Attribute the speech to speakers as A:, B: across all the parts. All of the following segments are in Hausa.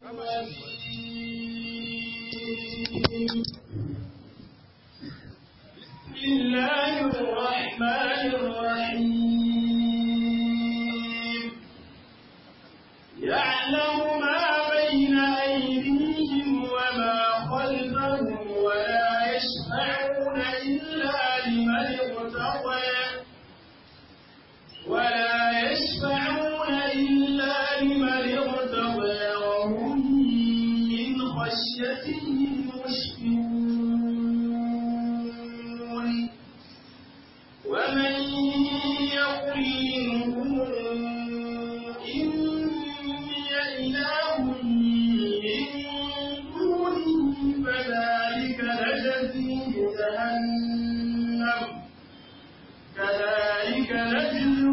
A: بسم الله الرحمن الرحيم يعلم ما بين أيديهم وما خلفهم ولا يشفعون إلا لمن ارتضى ولا يشفعون إلا لمن ارتضى وهم من خشيته مشفقون ومن يقل منهم إني إله من دونه فذلك نجزيه جهنم كذلك نجزي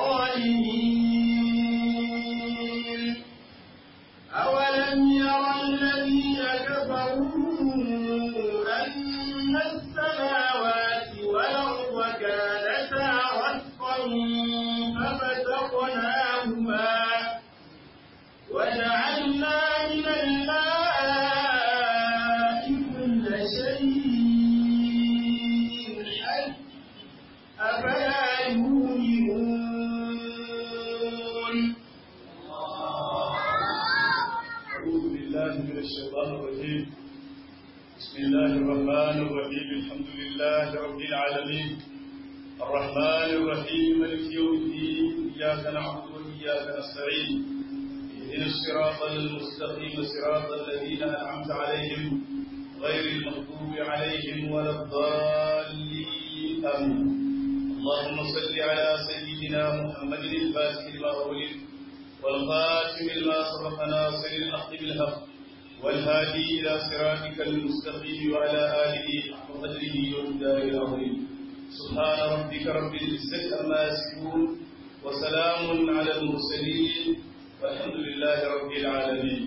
A: الظالمين أولم يرى الذين كفروا أن السماوات والأرض كانتا رتقا ففتقناهما وجعلنا من الماء كل شيء حي أفلا يؤمنون
B: أعوذ بالله من الشيطان الرجيم بسم الله الرحمن الرحيم الحمد لله رب العالمين الرحمن الرحيم مالك يوم الدين إياك نعبد وإياك نستعين اهدنا الصراط المستقيم صراط الذين أنعمت عليهم غير المغضوب عليهم ولا الضالين آمين اللهم صل على سيدنا محمد الفاتح لما أغلق والخاتم لما سبق ناصر الحق بالحق والهادي إلى صراطك المستقيم وعلى آله حق قدره ومقداره العظيم سبحان ربك رب العزة عما يصفون وسلام على المرسلين والحمد لله رب العالمين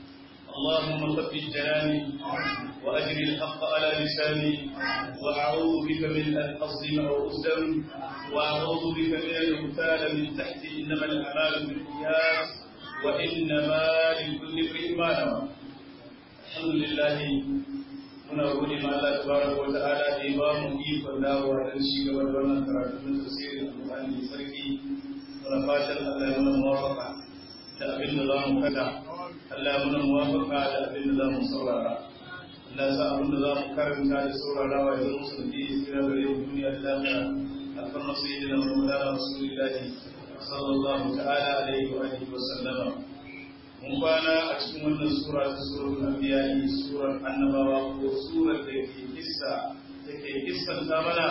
B: اللهم ثبت جناني وأجر الحق على لساني وأعوذ بك من أن أظلم أو أظلم وأعوذ بك من أن أغتال من تحتي إنما الأعمال بالقياس وإنما لكل امرئ ما نوى الحمد لله muna gode ma Allah tabaraka wa ta'ala da ya ba mu ikon dawowa don shi gaba da wannan karatu na tafsirin Al-Qur'ani mai sarki muna fatan Allah ya mana muwafaqa da abin da za mu kada Allah ya mana muwafaqa da abin da za mu saurara Allah ya sa abin da za mu karanta da saurarawa ya zama sanadi ya tsira gare mu duniya da lafiya alfarma sayyidina Muhammad Rasulullahi sallallahu ta'ala alaihi wa alihi wa sallama mun kwana a cikin wannan sura ta suratul anbiya surar annabawa ko surar da ke kissa take kissanta mana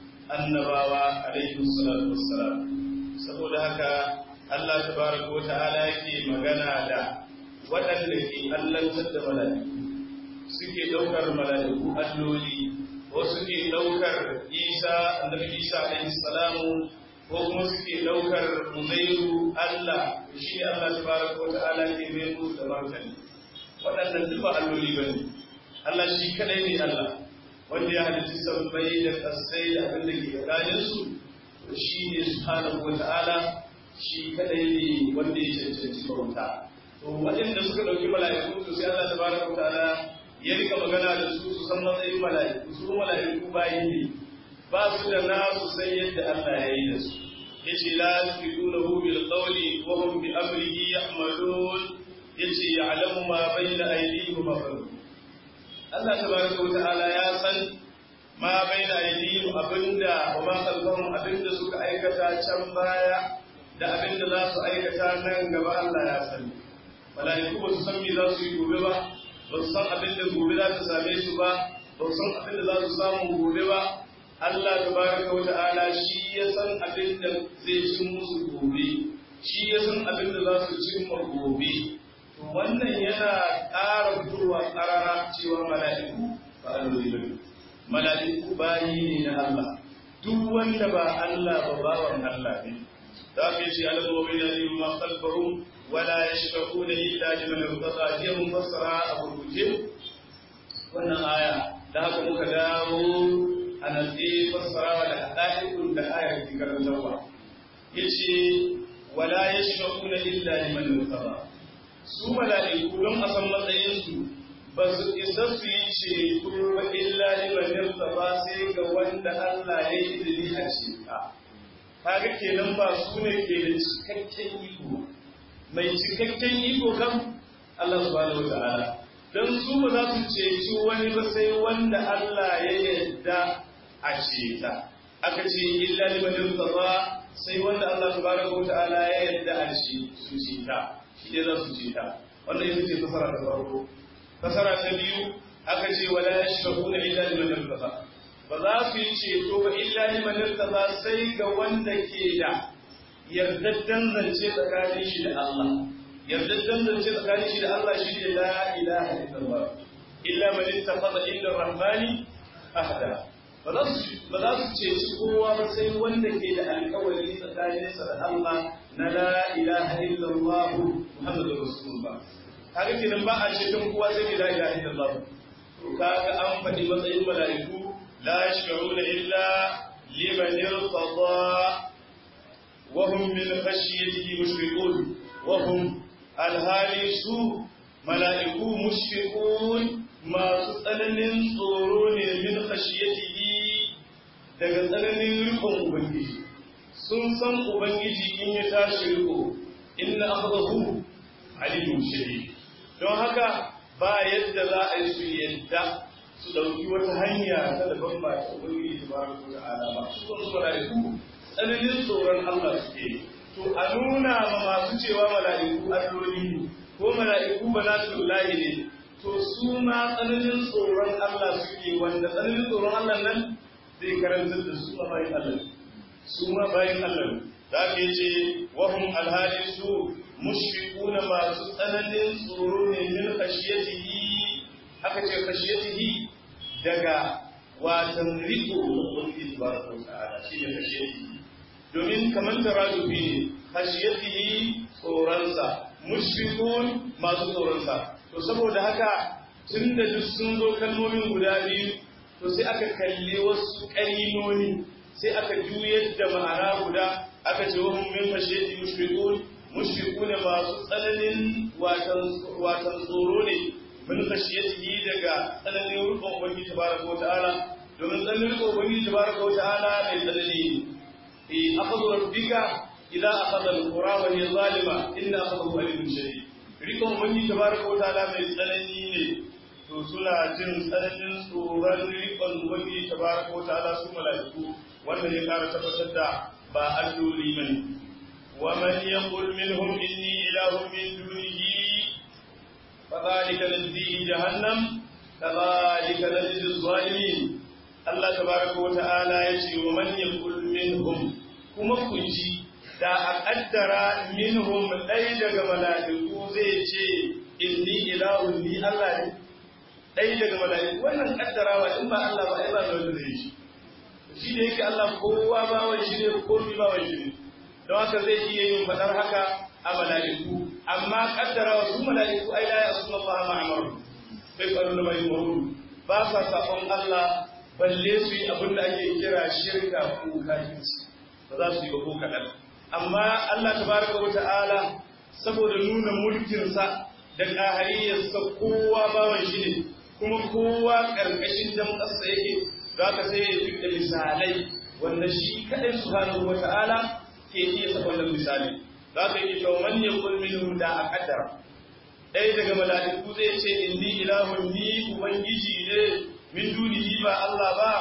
B: annabawa alaihi salatu wassalam saboda haka Allah tabaraka wa ta'ala yake magana da waɗanda ke allantar da mala'iku suke ɗaukar mala'iku alloli ko suke ɗaukar Isa annabi Isa alaihi salamu ko kuma suke ɗaukar Uzairu Allah shi ne Allah tabaraka wa ta'ala ke mai musu da martani waɗannan duk ba alloli ba ne Allah shi kadai ne Allah wanda ya halitta sabbai da kasai da abin da ke tsakanin su shi ne subhanahu wa ta'ala shi kadai ne wanda ya cancanci bauta to waɗanda suka ɗauki mala'iku to sai Allah tabaraka wa ta'ala ya rika magana da su su san matsayin mala'iku su mala'iku bayi ne ba su da nasu sai yadda Allah ya yi da su yace la yasbiqunahu bil qawli wa hum bi amrihi ya'malun yace ya'lamu ma bayna aydihim wa ma khalfahum Allah tabaraka wa ta'ala ya san ma bayna aydihim abinda wa ma khalfahum abinda suka aikata can baya da abinda za su aikata nan gaba Allah ya sani malaiku ba su san me za su yi gobe ba ba su san abinda gobe za ta same su ba ba su san abinda za su samu gobe ba Allah tabaraka wa ta'ala shi ya san abin da zai cin musu gobe shi ya san abin da za su cimma gobe to wannan yana ƙara fitowa ƙarara cewa mala'iku ba alloli ba mala'iku bayi ne na Allah duk wanda ba Allah ba bawan Allah ne da ke ce alamomi na ne ma kalfaru wala yashfa'una illa liman irtada hiya mufassara a gurguje wannan aya da haka muka dawo a natsi fassarawa da haɗaɗin da ayar ke karantarwa ya ce wala ya shiga kuna illa liman yurtaba su mala'iku don a san matsayinsu ba su isa su yi ceto ba illa liman ba sai ga wanda Allah ya yi izini a ceta kaga kenan ba su ne ke da cikakken iko mai cikakken iko kan Allah subhanahu wata'ala don su ba za su ceci wani ba sai wanda Allah ya yarda a ceta aka ce illa liman ba sai wanda Allah subhanahu wata'ala ya yarda a ci su ceta shi ne za su ceta wannan ita ce fasara ta farko fasara ta biyu aka ce wala yashfa'una illa liman irtada ba za su yi ceto ba illa liman irtada sai ga wanda ke da yardaddan zance tsakanin shi da Allah yardaddan zance tsakanin shi da Allah shi ne la ilaha illallah illa man ittakhadha illa rahmani ahda ba za su ba za su ceci kowa ba sai wanda ke da alƙawari tsakaninsa da Allah na la ilaha illallah muhammadur rasulullah kaga kenan ba a ceton kowa sai la ilaha illallah to kaga an faɗi matsayin mala'iku la yashfa'una illa liman irtada wa hum min khashyatihi mushfiqun wa hum alhali su mala'iku mushfiqun masu tsananin tsoro ne min khashyatihi daga tsananin rikon ubangiji sun san ubangiji in ya tashi riko inna akhdahu alimun shadid don haka ba yadda za a yi su yadda su ɗauki wata hanya ta daban ba ta ubangiji ta bari ko ta'ala ba su kan su mala'iku tsananin tsoron Allah suke to a nuna ma masu cewa mala'iku alloli ne ko mala'iku ba za su lahi ne to su ma tsananin tsoron Allah suke wanda tsananin tsoron Allah nan zai karantar da su ma bayan Allah su ma bayan Allah za ka yi ce wahum alhali su mushfiquna masu tsananin tsoro ne min khashiyatihi aka ce khashiyatihi daga watan riko da ubangiji tabaraka wa ta'ala shine khashiyatihi domin kamar tarajubi ne khashiyatihi tsoronsa mushfiqun masu tsoronsa to saboda haka tunda duk sun zo kalmomin guda biyu to sai aka kalli wasu ƙarinoni sai aka juyar da ma'ana guda aka ce wahum min khashiyati mushfiqun mushfiqun masu tsananin watan tsoro ne min khashiyatihi daga tsananin rukun ubangiji tabaraka wa ta'ala domin tsananin rukun ubangiji tabaraka wa ta'ala mai tsanani fi akhadhu rabbika idza akhadha al-qura wa hiya zalima inna akhadahu alimun shadid rikon ubangiji tabaraka wa ta'ala mai tsanani ne to suna jin tsananin tsoron rikon ubangiji tabaraka wa ta'ala su mala'iku wanda ne kara tabbatar da ba alloli bane wa man yaqul minhum inni ilahun min dunihi fadhalika najzihi jahannam kadhalika najzi zalimin Allah tabaraka wa ta'ala yace wa man yaqul minhum kuma ku ji da a kaddara minhum dai daga mala'iku zai ce inni ilahun ni Allah ne dai daga mala'iku wannan kaddarawa in ba Allah ba ai ba da wanda zai shi shi da yake Allah kowa bawan shi ne komi bawan shi ne don haka zai iya yin fadar haka a mala'iku amma kaddara su mala'iku ai la yasuna Allah ma amaru bai faru da mai muru ba sa sabon Allah balle su yi abin da ake kira shirka ko kafirci ba za su yi ba ko kadan amma Allah tabaraka wa ta'ala saboda nuna mulkinsa da ƙahariyarsa kowa bawan shi ne kuma kowa ƙarƙashin damƙarsa yake za ka sai ya fi misalai wanda shi kaɗai subhanahu wata'ala ke iya saka wannan misali za ka yi cewa man yakul minhum da a kaddara ɗaya daga mala'iku zai ce inni ilahun ni ubangiji ne min dunihi ba Allah ba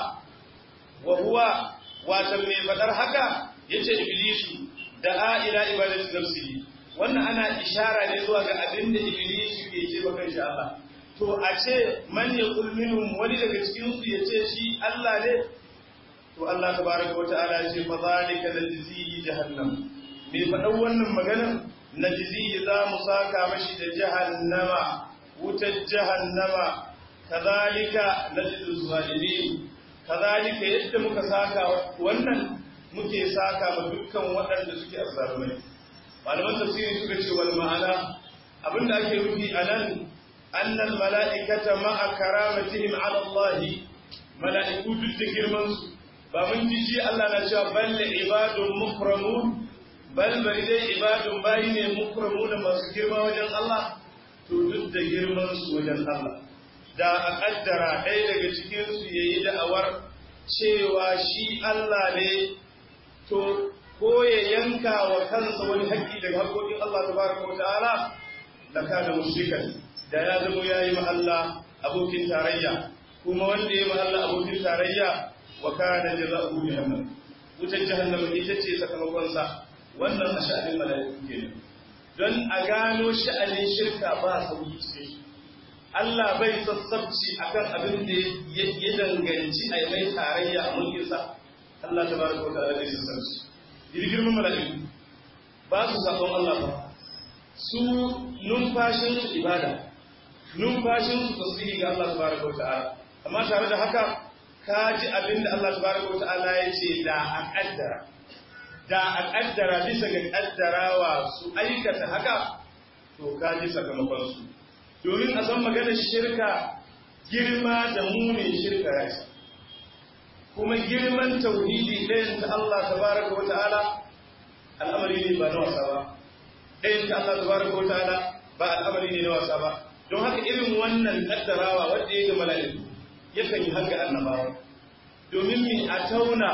B: wa huwa watan mai faɗar haka yace iblisu da a ila ibadati nafsihi wannan ana ishara ne zuwa ga abin da iblisu ke ce ba kan shi Allah to a ce man yaqul minhum wani daga cikin su yace shi Allah ne to Allah tabaraka wa ta'ala ya ce fa zalika najzihi jahannam me faɗan wannan maganar najzihi za mu saka mashi da jahannama wutar jahannama kazalika najzi zalimin kazalika yadda muka saka wannan muke saka ma dukkan waɗanda suke azzalumai malaman tafsiri suka ce wal ma'ana abinda ake nufi anan annal mala'ikata ma'a karamatihim ala Allah mala'iku duk da girman su ba mun ji shi Allah na cewa balle ibadun mukramun bal bari dai ibadun bayi ne mukramu da masu girma wajen Allah to duk da girman su wajen Allah da a kaddara ɗaya daga cikin su yayi da'awar cewa shi Allah ne to ko ya yanka wa kansa wani haƙƙi daga haƙƙoƙin Allah tabaraka wa ta'ala la kana mushrikan da ya zama yayi ma Allah abokin tarayya kuma wanda ya ma Allah abokin tarayya wa kana jazaohu jahannam wutar jahannam ita ce sakamakon sa wannan a sha'anin mala'iku kenan don a gano sha'anin shirka ba sauki ce Allah bai sassabci akan abin da ya danganci a mai tarayya a mulkinsa Allah tabaraka wa ta'ala bai sassabci girman mala'iku ba su sabon Allah ba su numfashin su ibada numfashin su tasbihi ga Allah tabaraka wa ta'ala amma tare da haka ka ji abin da Allah tabaraka wa ta'ala ya ce da a kaddara da a kaddara bisa ga kaddarawa su aikata haka to ka ji sakamakon su domin a san maganar shirka girma da munin shirka ya ce kuma girman tauhidi ɗayan ta Allah tabaraka wa ta'ala al'amari ne ba na wasa ba ɗayan ta Allah tabaraka wa ta'ala ba al'amari ne na wasa ba don haka irin wannan kaddarawa wanda ya ga mala'iku yakan yi haka annabawa domin mi a tauna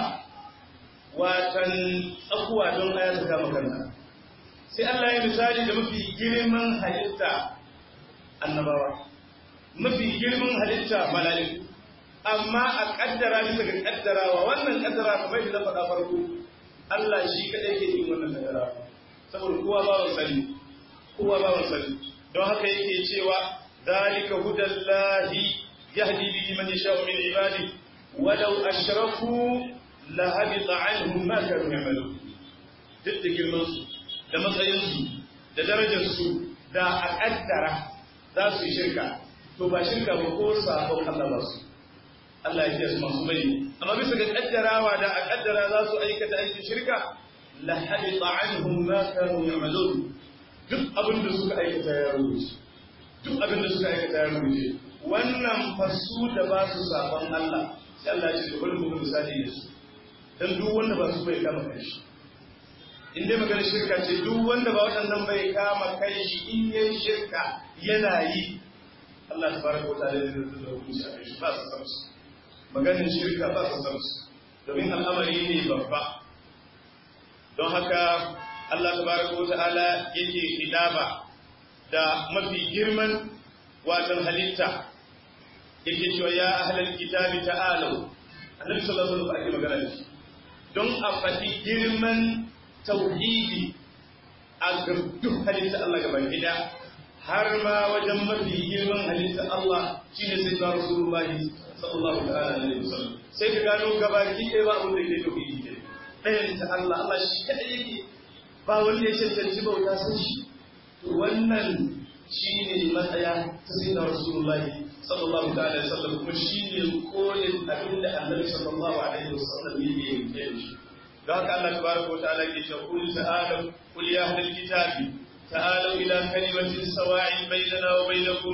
B: watan tsakuwa don aya ta kama kanta sai Allah ya misali da mafi girman halitta annabawa mafi girman halitta mala'iku amma a kaddara bisa ga kaddarawa wannan kaddara kamar da na faɗa farko Allah shi kaɗai ke yin wannan kaddara saboda kowa ba wa sani kowa ba wa sani don haka yake cewa zalika hudallahi yahdi bihi man yasha'u min ibadi walau ashraku la habita anhum ma kanu ya'malun duk da girman su da matsayin su da darajar su da a kaddara za su yi shirka to ba shirka ba ko sabon Allah ba su Allah ya kiyaye masu bai amma bisa ga kaddarawa da a kaddara za su aikata aikin shirka la habita anhum ma kanu ya'malun duk abin da suka aikata ya rubuce duk abin da suka aikata ya rubuce wannan fasu da ba su sabon Allah sai Allah ya ce bari mu misali da su dan duk wanda ba su bai kama kai shi in dai magana shirka ce duk wanda ba waɗannan bai kama kai shi in yayin shirka yana yi Allah tabaraka wa ta'ala zai da hukunci a kai shi ba su san su maganin shirka ba su san su domin al'amari ne babba don haka Allah tabaraka wa ta'ala yake hidaba da mafi girman watan halitta yake cewa ya ahlal kitabi ta'alu annabi sallallahu alaihi wasallam ake magana da shi don a faɗi girman tauhidi a duk halitta Allah gaban gida har ma wajen mafi girman halitta Allah shine sai da Rasulullahi sallallahu alaihi wasallam sai ka gano gabaki ɗaya ba abin da ke tauhidi ne ɗayan ta Allah Allah shi kada yake ba wanda ya cancanci bauta sun shi to wannan shine matsaya ta sai da Rasulullahi sallallahu alaihi wasallam kuma shine kolin abin da Annabi sallallahu alaihi wasallam yake yi da shi don haka Allah tabaraka wa ta'ala ke cewa qul ta'alu qul ya ahlal kitabi ta'alu ila kalimatin sawa'in bainana wa bainakum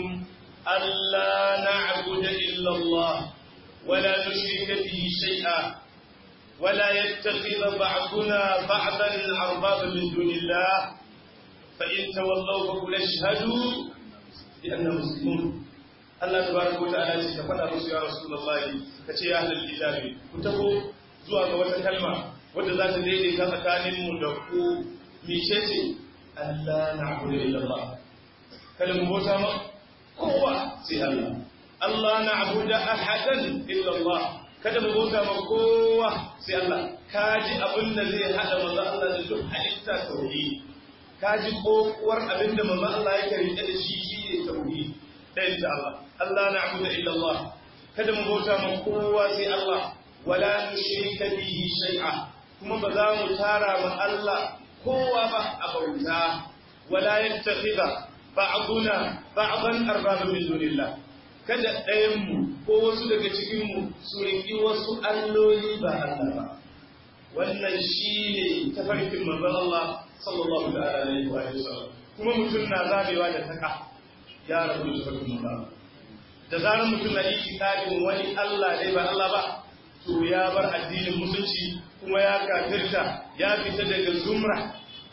B: alla na'budu illa Allah wa la nushrika bihi shay'a ولا يتخذ بعضنا بعضا أربابا من دون الله فإن تولوا فقل اشهدوا بأننا مسلمون الله تبارك وتعالى يتفنى رسول يا رسول الله كتي أهل الكتاب كتبوا زوا wata kalma wadda za ta daidaita tsakanin mu da ku mice ce Allah na abu da illallah kada mu bauta ma kowa sai Allah Allah na abu da ahadan illallah kada mu bauta ma kowa sai Allah ka ji abin da zai hada manzo Allah da duk halitta tauhidi ka ji kokuwar abin da manzo Allah yake rike da shi shine tauhidi dan ta Allah Allah na'budu illa Allah kada mu bauta ma kowa sai Allah wala nushrika bihi shay'a kuma ba za mu tara ma Allah kowa ba a bauta wala yattakhidha ba'duna ba'dan arbaba min dunillah kada ɗayanmu ko wasu daga cikinmu su riƙi wasu alloli ba Allah ba. Wannan shi ne tafarkin manzon Allah sallallahu alaihi wa sallam. Kuma mutum na zabewa da taka ya rabu da tafarkin manzon Allah. Da zarar mutum na itikadin wani Allah dai ba Allah ba, to ya bar addinin musulunci kuma ya kafirta ya fita daga zumra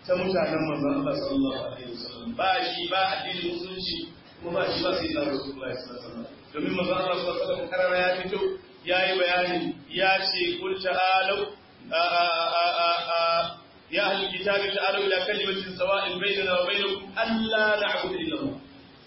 B: ta mutanen manzon Allah sallallahu alaihi wasallam ba shi ba addinin musulunci kuma ba shi ba sai da Rasulullahi sallallahu alaihi wasallam domin manzon Allah sallallahu alaihi wasallam karara ya fito yayi bayani ya ce kul ta'alu ya ahli kitabi ta'alu ila kalimatin sawa'in bainana wa bainakum alla na'budu illa Allah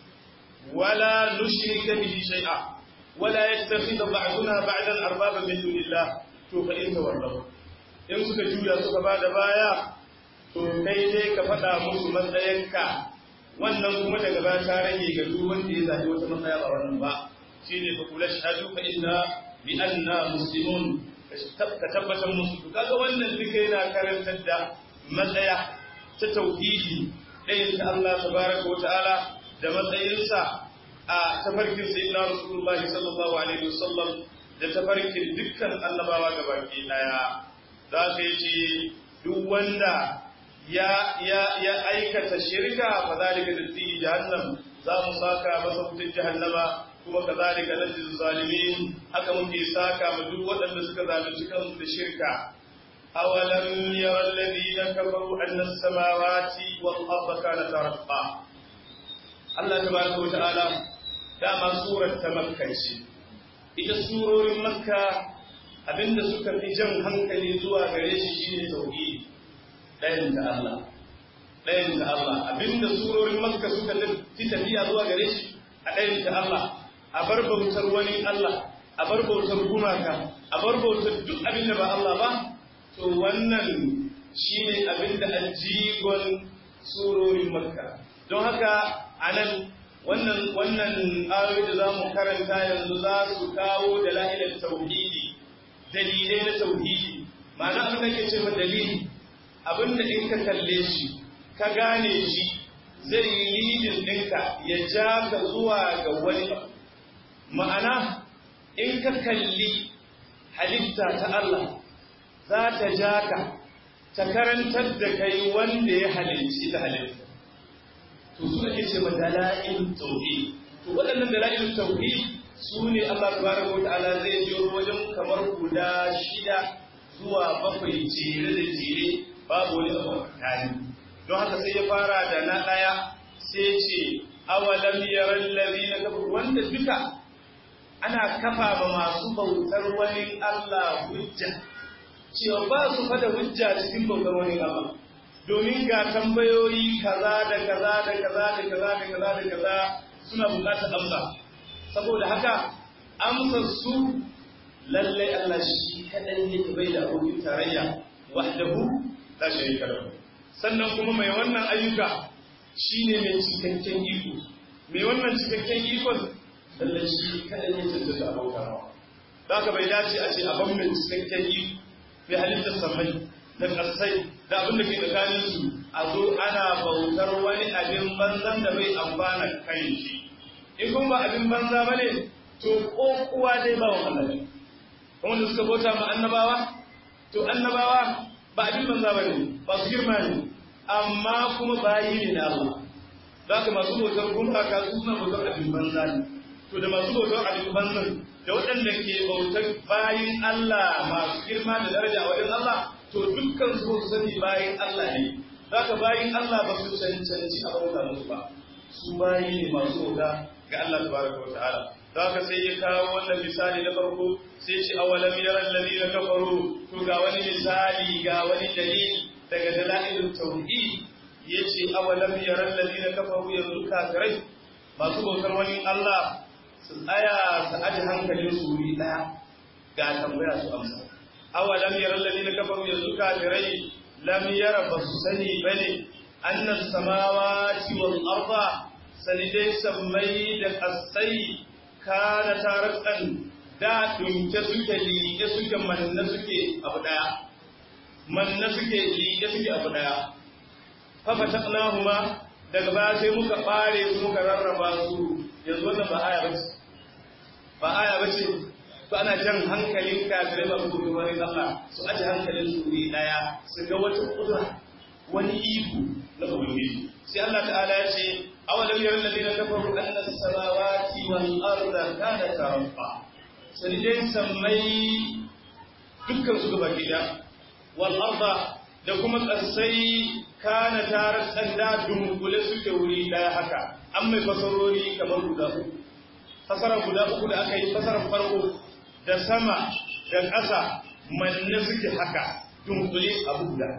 B: ولا نشرك به شيئا ولا يتخذ بعضنا بعضا اربابا من دون الله to fa in tawallahu in suka juya suka bada baya to kai dai ka faɗa musu matsayinka wannan kuma daga baya ta rage ga duk wanda ya zaɓi wata matsaya ba wannan ba shine fa kula shahadu fa inna bi anna muslimun ka tabbatar musu to kaga wannan duka yana karantar da matsaya ta tauhidi ɗayan ta Allah tabaraka wa ta'ala da matsayinsa a tafarkin sayyidina rasulullahi sallallahu alaihi wasallam da tafarkin dukkan annabawa gabaki daya za ka yi duk wanda ya ya ya aikata shirka fa zalika datti jahannam za mu saka masa wutar jahannama kuma kazalika najzil zalimin haka muke saka ma duk waɗanda suka zalunci kansu da shirka awalam yara alladhina kafaru anna as-samawati wal arda kanat ratqa Allah tabaraka wa ta'ala dama surar ta makka ce ita surorin makka abinda suka fi jan hankali zuwa gare shi shine tauhidi ɗayan da Allah ɗayan da Allah abinda surorin makka suka fi tafiya zuwa gare shi a ɗayan da Allah a bar bautar wani Allah a bar bautar gumaka a bar bautar duk abinda ba Allah ba to wannan shine abinda ajigon surorin makka don haka anan wannan wannan ayoyi da zamu karanta yanzu za su kawo dalilan tauhidi dalilai na tauhidi ma'ana abin da ke ce ma dalili abin da in ka kalle shi ka gane shi zai yi lidin ɗinka ya ja ka zuwa ga wani ma'ana in ka kalli halitta ta Allah za ta ja ka ta karantar da kai wanda ya halicci ta halitta to su ake ce ma dala'il tauhid to waɗannan dala'il tauhid su ne Allah tabaraka wa ta'ala zai biyo wajen kamar guda shida zuwa bakwai jere da jere babu wani abu tsakani don haka sai ya fara da na ɗaya sai ce awalam yaral ladina kafaru wanda duka ana kafa ma masu bautar wani Allah hujja cewa ba su fada hujja cikin bautar wani Allah domin ga tambayoyi kaza da kaza da kaza da kaza da kaza da kaza suna bukatar amsa saboda haka amsar su lallai Allah shi kadai ne bai da abokin tarayya wahdahu la sharika lahu sannan kuma mai wannan ayyuka shine mai cikakken iko mai wannan cikakken ikon lallai shi kadai ne tantance abokan haka bai dace a ce a ban mai cikakken iko mai halittar samai da ƙasai da abin da ke tsakanin su a zo ana bautar wani abin banzan da bai amfana kai shi in kuma ba abin banza ba ne to ko kuwa dai ba wa Allah ne kuma da suka bauta ma annabawa to annabawa ba abin banza ba ne ba su girma ne amma kuma bayi ne na Allah za ka masu bautar gumaka su suna bautar abin banza ne to da masu bautar abin banzan da waɗanda ke bautar bayin Allah masu girma da daraja a wajen Allah to dukkan su su sani bayin Allah ne za ka bayin Allah ba su cancanci a bauta musu ba su bayi ne masu bauta ga Allah tabaraka wa ta'ala za ka sai ya kawo wannan misali na farko sai ce awalam yara alladhina kafaru to ga wani misali ga wani dalili daga dalailin tauhid yace awalam yara alladhina kafaru yanzu kafirai masu bautar wani Allah su tsaya su aji hankalin su wuri daya ga tambaya su amsa awalam yara alladhina kafaru yanzu kafirai lam yara basu sani bane annas samawati wal arda sanidai sammai da kasai kana tarakan da dunke suke liƙe suke manna suke abu daya manna suke liƙe suke abu daya fa fataqnahuma daga baya sai muka bare su muka rarraba su yanzu wannan ba aya bace ba aya bace to ana jan hankalin kafirai ba su kuma wani Allah su aje hankalin su ne daya su ga wata kudura wani iko na ubangiji sai Allah ta'ala ya ce awalam yaral ladina kafaru anna as-samawati wal arda kanat rafa sai dai sammai dukkan su gaba gida wal arda da kuma ƙasai kana tare tsanda dunkule suke wuri ɗaya haka an mai fasarori kamar guda uku fasara guda uku da aka yi fasarar farko da sama da ƙasa manne suke haka dunkule abu guda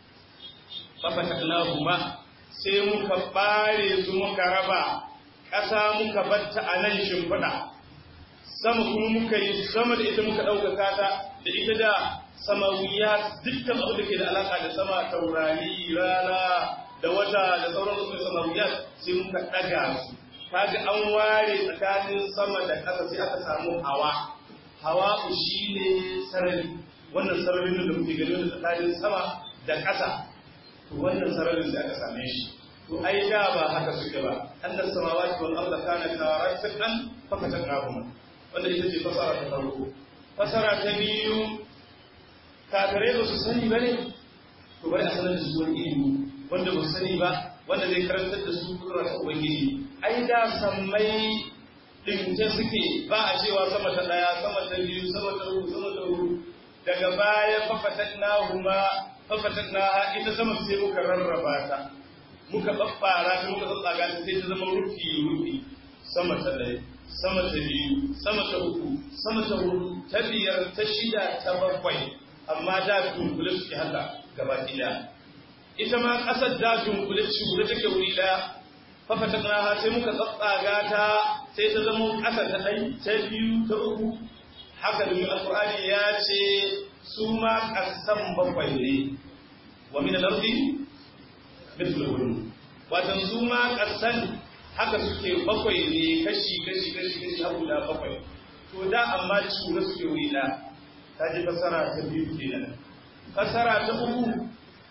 B: fafataknahuma sai muka bare su muka raba ƙasa muka batta a nan shimfiɗa sama kuma muka yi sama da ita muka ɗaukaka ta da ita da samawiya dukkan abu da ke da alaƙa da sama taurari rana da wata da sauran su samawiya sai muka ɗaga su kaga an ware tsakanin sama da ƙasa sai aka samu hawa hawa shi ne sarari wannan sararin da muke gani wanda tsakanin sama da ƙasa to wannan sararin da aka same shi to ai da ba haka suke ba annas samawati wal arda kana taratan fa fataknahuma wanda ita ce fasara ta farko fasara ta biyu kafirai ba su sani ba ne to bari a sanar da su wani ilimi wanda ba su sani ba wanda zai karantar da su kura ta ubangiji ai da sammai ɗinke suke ba a cewa sama ta ɗaya sama ta biyu sama ta uku sama ta huɗu daga baya fafatan na huma fafatan na ha ita sama sai muka rarraba ta muka babbara ta muka tsatsaga ta sai ta zama rufi rufi sama ta ɗaya sama ta biyu sama ta uku sama ta hudu ta biyar ta shida ta bakwai amma da dunkule suke haka gaba ɗaya ita ma ƙasar da dunkule cure take wuri ɗaya fafata ha sai muka tsatsaga ta sai ta zama ƙasa ta ɗai ta biyu ta uku haka da alƙur'ani ya ce su ma ƙasan bakwai ne wa min al-ardi mithluhum watan su ma ƙasan haka suke bakwai ne kashi kashi kashi kashi har guda bakwai to da amma cura suke wuri ɗaya ta ji fasara ta biyu kenan fasara ta uku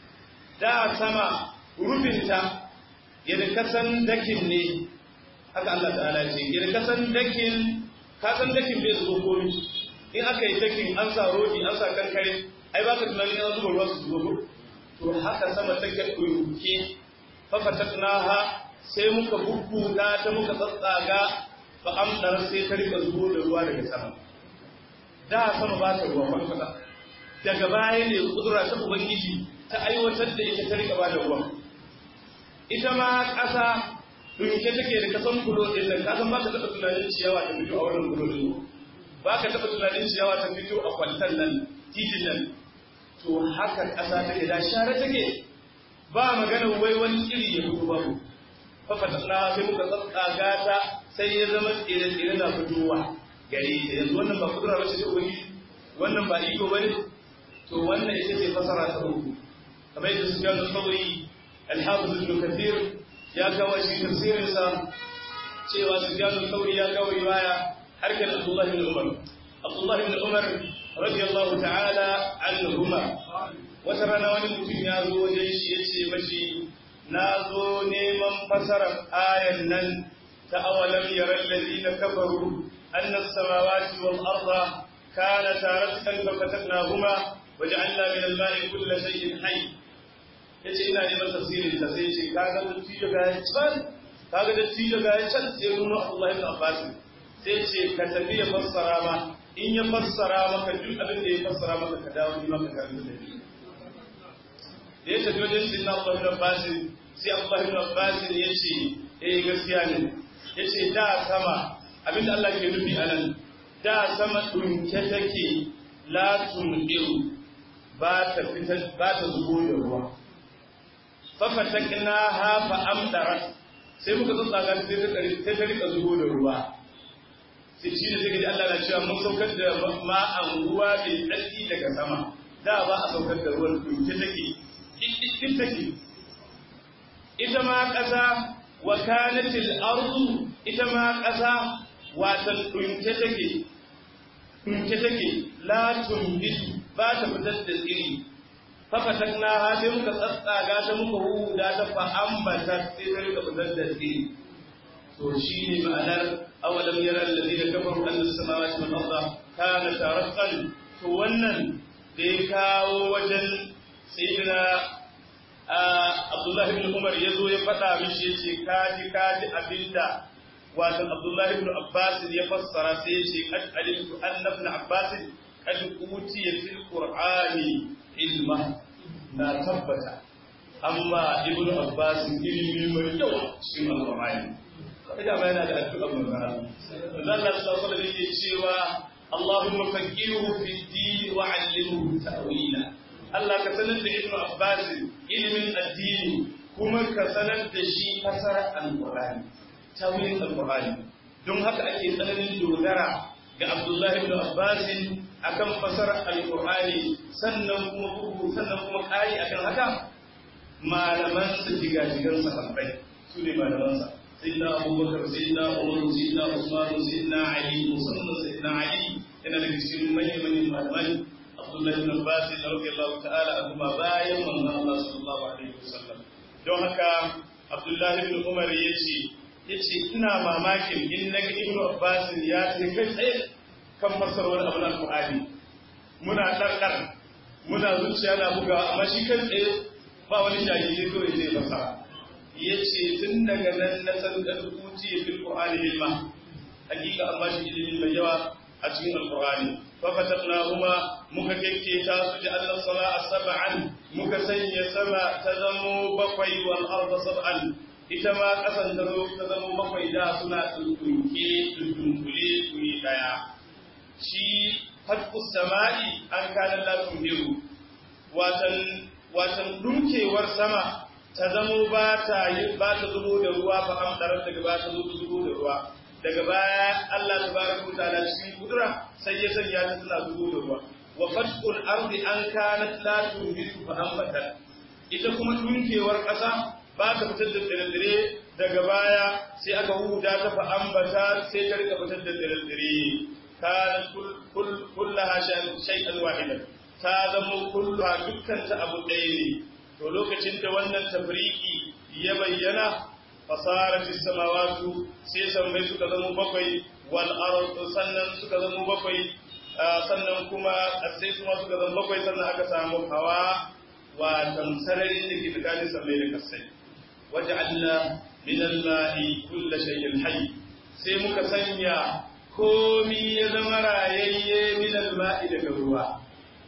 B: da sama rufinta yadda kasan dakin ne haka Allah ta'ala ce yadda kasan dakin kasan dakin bai zuwa komi in aka yi dakin an sa rodi an sa kankare ai ba ka tunanin an zuba ruwa su zuwa to haka sama take ɗauke fafataknaha sai muka bubbuga ta muka tsatsaga fa amdar sai ta rika zuwa da ruwa daga sama da sama ba ta ruwa kwata daga baya ne kudura ta ubangiji ta aiwatar da ita ta rika ba da ruwa ita ma ƙasa dunke take da kasan kulo din nan kasan ba ka taɓa tunanin ciyawa ta fito a wannan kulo din ba ka taɓa tunanin ciyawa ta fito a kwaltan nan titin nan to haka ƙasa take da share take ba magana wai wani iri ya fito babu fafatasna sai muka tsatsaga ta sai ya zama tsire-tsire na fitowa gari da yanzu wannan ba kudura bace ta ubangiji wannan ba iko bane to wannan ita ce fasara ta uku kamar yadda su gano sauri alhafiz ibn kathir ya kawo shi tafsirin sa cewa su gano sauri ya kawo riwaya harkar abdullahi ibn umar abdullahi ibn umar radiyallahu ta'ala anhuma wata rana wani mutum ya zo wajen shi ya ce mashi na zo neman fasarar ayan nan ta awalam yaran lalina kafaru annas samawati wal arda kana taratan fa fataknahuma waja'alna min al-ma'i kulli shay'in hayy yace ina neman tafsirin ta sai ce kaga dattijo ga can kaga dattijo ga can sai nuna Allah ibn Abbas sai ce ka tafi ya fassara ma in ya fassara maka duk abin da ya fassara maka ka dawo ni maka karanta da ni da ya tafi wajen sinna Allah ibn Abbas sai Allah ibn Abbas ya ce eh gaskiya ne ya ce da sama abinda Allah ke nufi a nan da sama dunke take la tundiru ba ta fitar ba ta zubo da ruwa fa fatakna ha fa amdarat sai muka tsatsaga sai ta sai ta rika zubo da ruwa sai shi ne sai Allah na cewa mun saukar da ma'an ruwa mai tsarki daga sama da ba a saukar da ruwan dunke take ɗin take ita ma ƙasa wa kanatil ardu ita ma ƙasa watan ɗunke take ɗunke take la tumbitu ba ta fitar da tsiri fafatak na ha sai muka tsatsaga ta muka huda ta fa ambata sai ta rika fitar da tsiri to shi ne ma'anar awalam yara alladhina kafaru anna as-samawati wal arda kanat ratqan to wannan da ya kawo wajen sayyidina Abdullahi ibn Umar ya zo ya faɗa mishi ya ce kaji kaji abinda wato Abdullahi ibn Abbas ya fassara sai ya ce kad alimtu anna ibn Abbas kad utiya fil Qur'ani ilma na tabbata amma ibnu abbas ilimi mai yawa cikin alqur'ani kaga ba yana da addu'a manzo Allah Allah sallallahu alaihi wasallam cewa Allahumma faqihuhu fi din wa 'allimhu ta'wila Allah ka sanar da ibnu abbas ilimin addini kuma ka sanar da shi fasara alqur'ani tawilin alqur'ani don haka ake tsananin dogara ga Abdullahi ibn Abbas akan fasara alqur'ani sannan kuma bugu sannan kuma kai akan haka malaman su jigajigan sahabbai su ne malaman sa sayyidina Abubakar sayyidina Umar sayyidina Usman sayyidina Ali musamman sayyidina Ali yana daga cikin manyan manyan malamai Abdullahi ibn Abbas radiyallahu ta'ala anhu bayan manzon Allah sallallahu alaihi wasallam don haka Abdullahi ibn Umar yace yace ina mamakin in naga Ibn Abbas ya ce kai tsaye kan fasarwar abin al-Qur'ani muna ɗarɗar muna zuciya na buga amma shi kan tsaye ba wani jahili kawai zai fasara yace tun daga nan na san da tuci fil Qur'ani ilma hakika an ba shi ilimi mai yawa a cikin al-Qur'ani fa fatatnahuma muka kekke ta su ji Allah sama'a sab'an muka sanya sama ta zamo bakwai wal arda sab'an ita ma ƙasan ta zo ta zama bakwai da suna tuntunke tuntunkule tuni ɗaya shi hatku sama'i an kana la tunhiru watan watan dunkewar sama ta zamo ba ta ba ta zubo da ruwa fa amdarar daga ba ta zubo da ruwa daga baya Allah tabaraka ta'ala cikin kudura sai ya sanya ta tana zubo da ruwa wa fatkul ardi an kanat la tunhiru fa ambatat ita kuma dunkewar ƙasa ba ta fitar da tsire daga baya sai aka huda ta fa ambata sai ta rika fitar da tsire kana kullaha shay'an wahidan ta zama kulluha dukkan ta abu ɗaya ne to lokacin da wannan tafriki ya bayyana fasarat samawatu sai sammai suka zama bakwai wal ardu sannan suka zama bakwai sannan kuma sai kuma suka zama bakwai sannan aka samu hawa wa tamsararin da ke tsakanin sammai da kasai waj'alna min al-ma'i kull shay'in hayy sai muka sanya komi ya zama rayayye min al-ma'i daga ruwa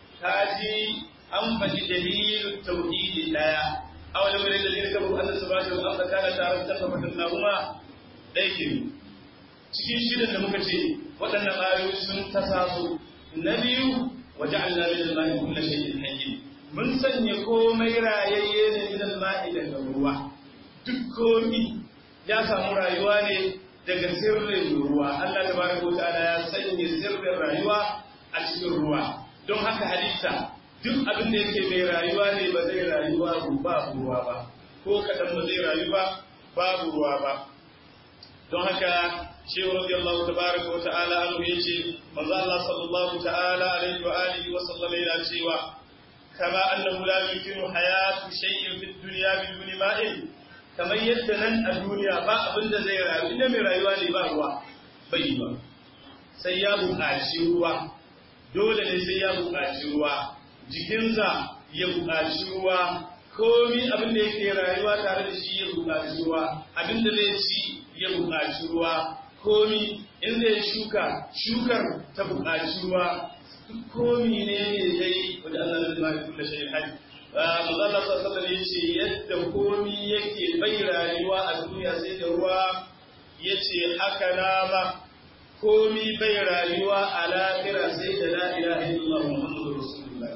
B: kaji an faɗi dalilin tauhidi daya awalam yara da zai kabu Allah subhanahu wa ta'ala kana tare da tabbatan nahuma dai ke cikin shirin da muka ce waɗannan ayoyi sun tasaso na biyu waja'alna min al-ma'i kull shay'in hayy mun sanya komai rayayye ne min al-ma'i daga ruwa duk komi ya samu rayuwa ne daga sirrin ruwa Allah tabaraka wa ta'ala ya sanya sirrin rayuwa a cikin ruwa don haka halitta duk abin da yake mai rayuwa ne ba zai rayuwa ba ruwa ba ko kadan ba zai rayu ba babu ruwa ba don haka shehu radiyallahu tabaraka wa ta'ala anhu yace manzo Allah sallallahu ta'ala alaihi wa alihi wa sallam yana cewa kama annahu la yumkinu hayatu shay'in fid dunya biduni ma'in kamar yadda nan a duniya ba abin da zai rayu inda mai rayuwa ne ba ruwa bai yi ba sai ya buƙaci ruwa dole ne sai ya buƙaci ruwa jikinsa ya buƙaci ruwa komi abin da yake rayuwa tare da shi ya buƙaci ruwa abin da zai ci ya buƙaci ruwa komi in zai shuka shukar ta buƙaci ruwa komi ne ne dai wanda Allah zai ma kullu shay'in hayy Allah sallallahu alaihi ce yadda komi yake bai rayuwa a duniya sai da ruwa yace haka na ma komi bai rayuwa a lahira sai da la ilaha illallah muhammadur rasulullah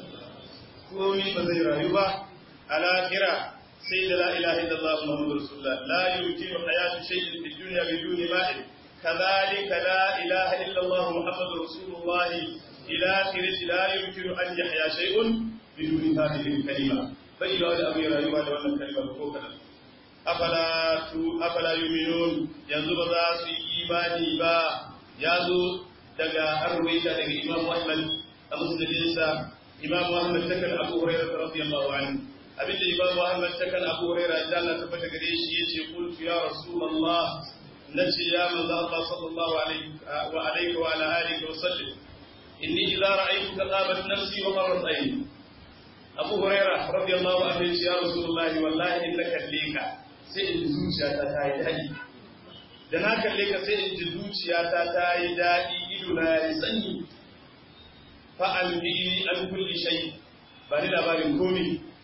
B: komi ba zai rayu ba a lahira sai da la ilaha illallah muhammadur rasulullah la yumkinu hayatu shay'in fid dunya biduni ma'in كذلك لا إله إلا الله محمد رسول الله إلى آخره لا يمكن أن يحيا شيء بدون هذه الكلمة فإلى أن أمير أيها وأن الكلمة فوقنا أفلا أفلا يؤمنون ينظر ذات إيماني با يازو دقا أرويك دقا إمام أحمد أمسلم إنسا إمام أحمد تكن أبو هريرة رضي الله عنه أبدا إمام أحمد تكن أبو هريرة جانا تفتك ريش يتي قلت يا رسول الله نجي يا من الله صلى الله عليه وعليك وعلى آله وسلم إني إذا رأيتك غابت نفسي ومرت عيني abu huraira radiyallahu anhu ya rasulullah wallahi in na kalle ka sai in ji zuciyata ta yi daɗi da na kalle ka sai in ji zuciyata ta yi daɗi ido na ya sanyi fa an bi an kulli shay ba ni labarin komi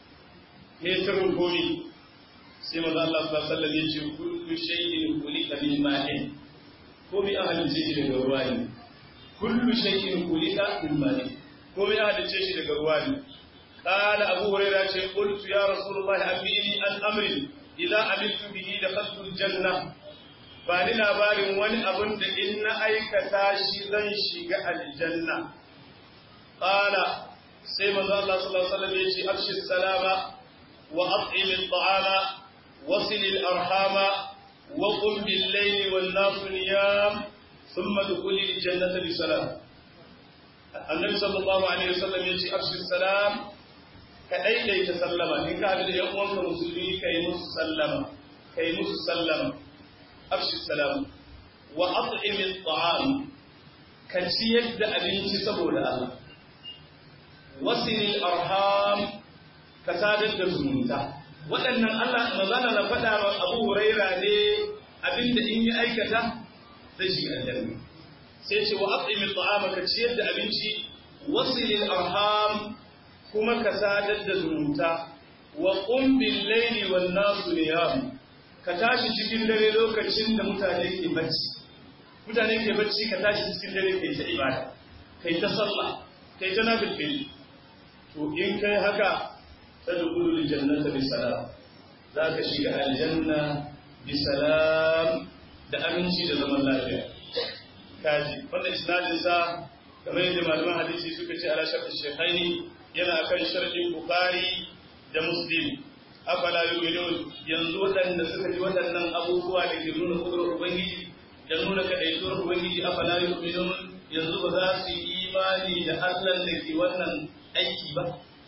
B: me sirrin komi sai manzo Allah sallallahu alaihi wasallam ya ce kullu shay'in khuliqa min ma'in komi an halice shi daga ruwa ne kullu shay'in khuliqa min ma'in komi an halice shi daga ruwa ne qala abu hurairah ce qultu ya rasulullah abini an amri idza amiltu bihi dakhaltu aljanna ba ni labarin wani abun da in na aikata shi zan shiga aljanna qala sai manzo Allah sallallahu alaihi wasallam ya ce afshi salama wa at'im at-ta'ama wasil al-arhama wa qum bil-layli wan-nas niyam thumma dukhul al-jannata bi salam annabi sallallahu alaihi wasallam ya ce afshi salam ka daidaita sallama in ka haɗu da ‘yan uwanka musulmi ka yi musu sallama ka yi musu sallama afshi salam wa at'imin ta'am ka ciyar da abinci saboda Allah wasilil arham ka sadar da zumunta waɗannan Allah mazana na faɗa wa Abu Huraira ne abinda in yi aikata zai shiga aljanna sai ce wa at'imin ta'am ka ciyar da abinci wasilil arham kuma ka sadar da zumunta wa ƙumbin laili wan nasu niyam ka tashi cikin dare lokacin da mutane ke bacci mutane ke bacci ka tashi cikin dare kai ta ibada kai ta sallah kai ta nafil to in kai haka tadkhulul jannata bi salam za ka shiga aljanna bi salam da aminci da zaman lafiya kaji wannan isnadin sa kamar yadda malaman hadisi suka ce ala shafi shekhaini yana akan sharhin Bukhari da Muslim afala yu'minun yanzu waɗanda suka ji waɗannan abubuwa da ke nuna kudurar Ubangiji da nuna kadaituwar Ubangiji afala yu'minun yanzu ba za su yi imani da Allah da ke wannan aiki ba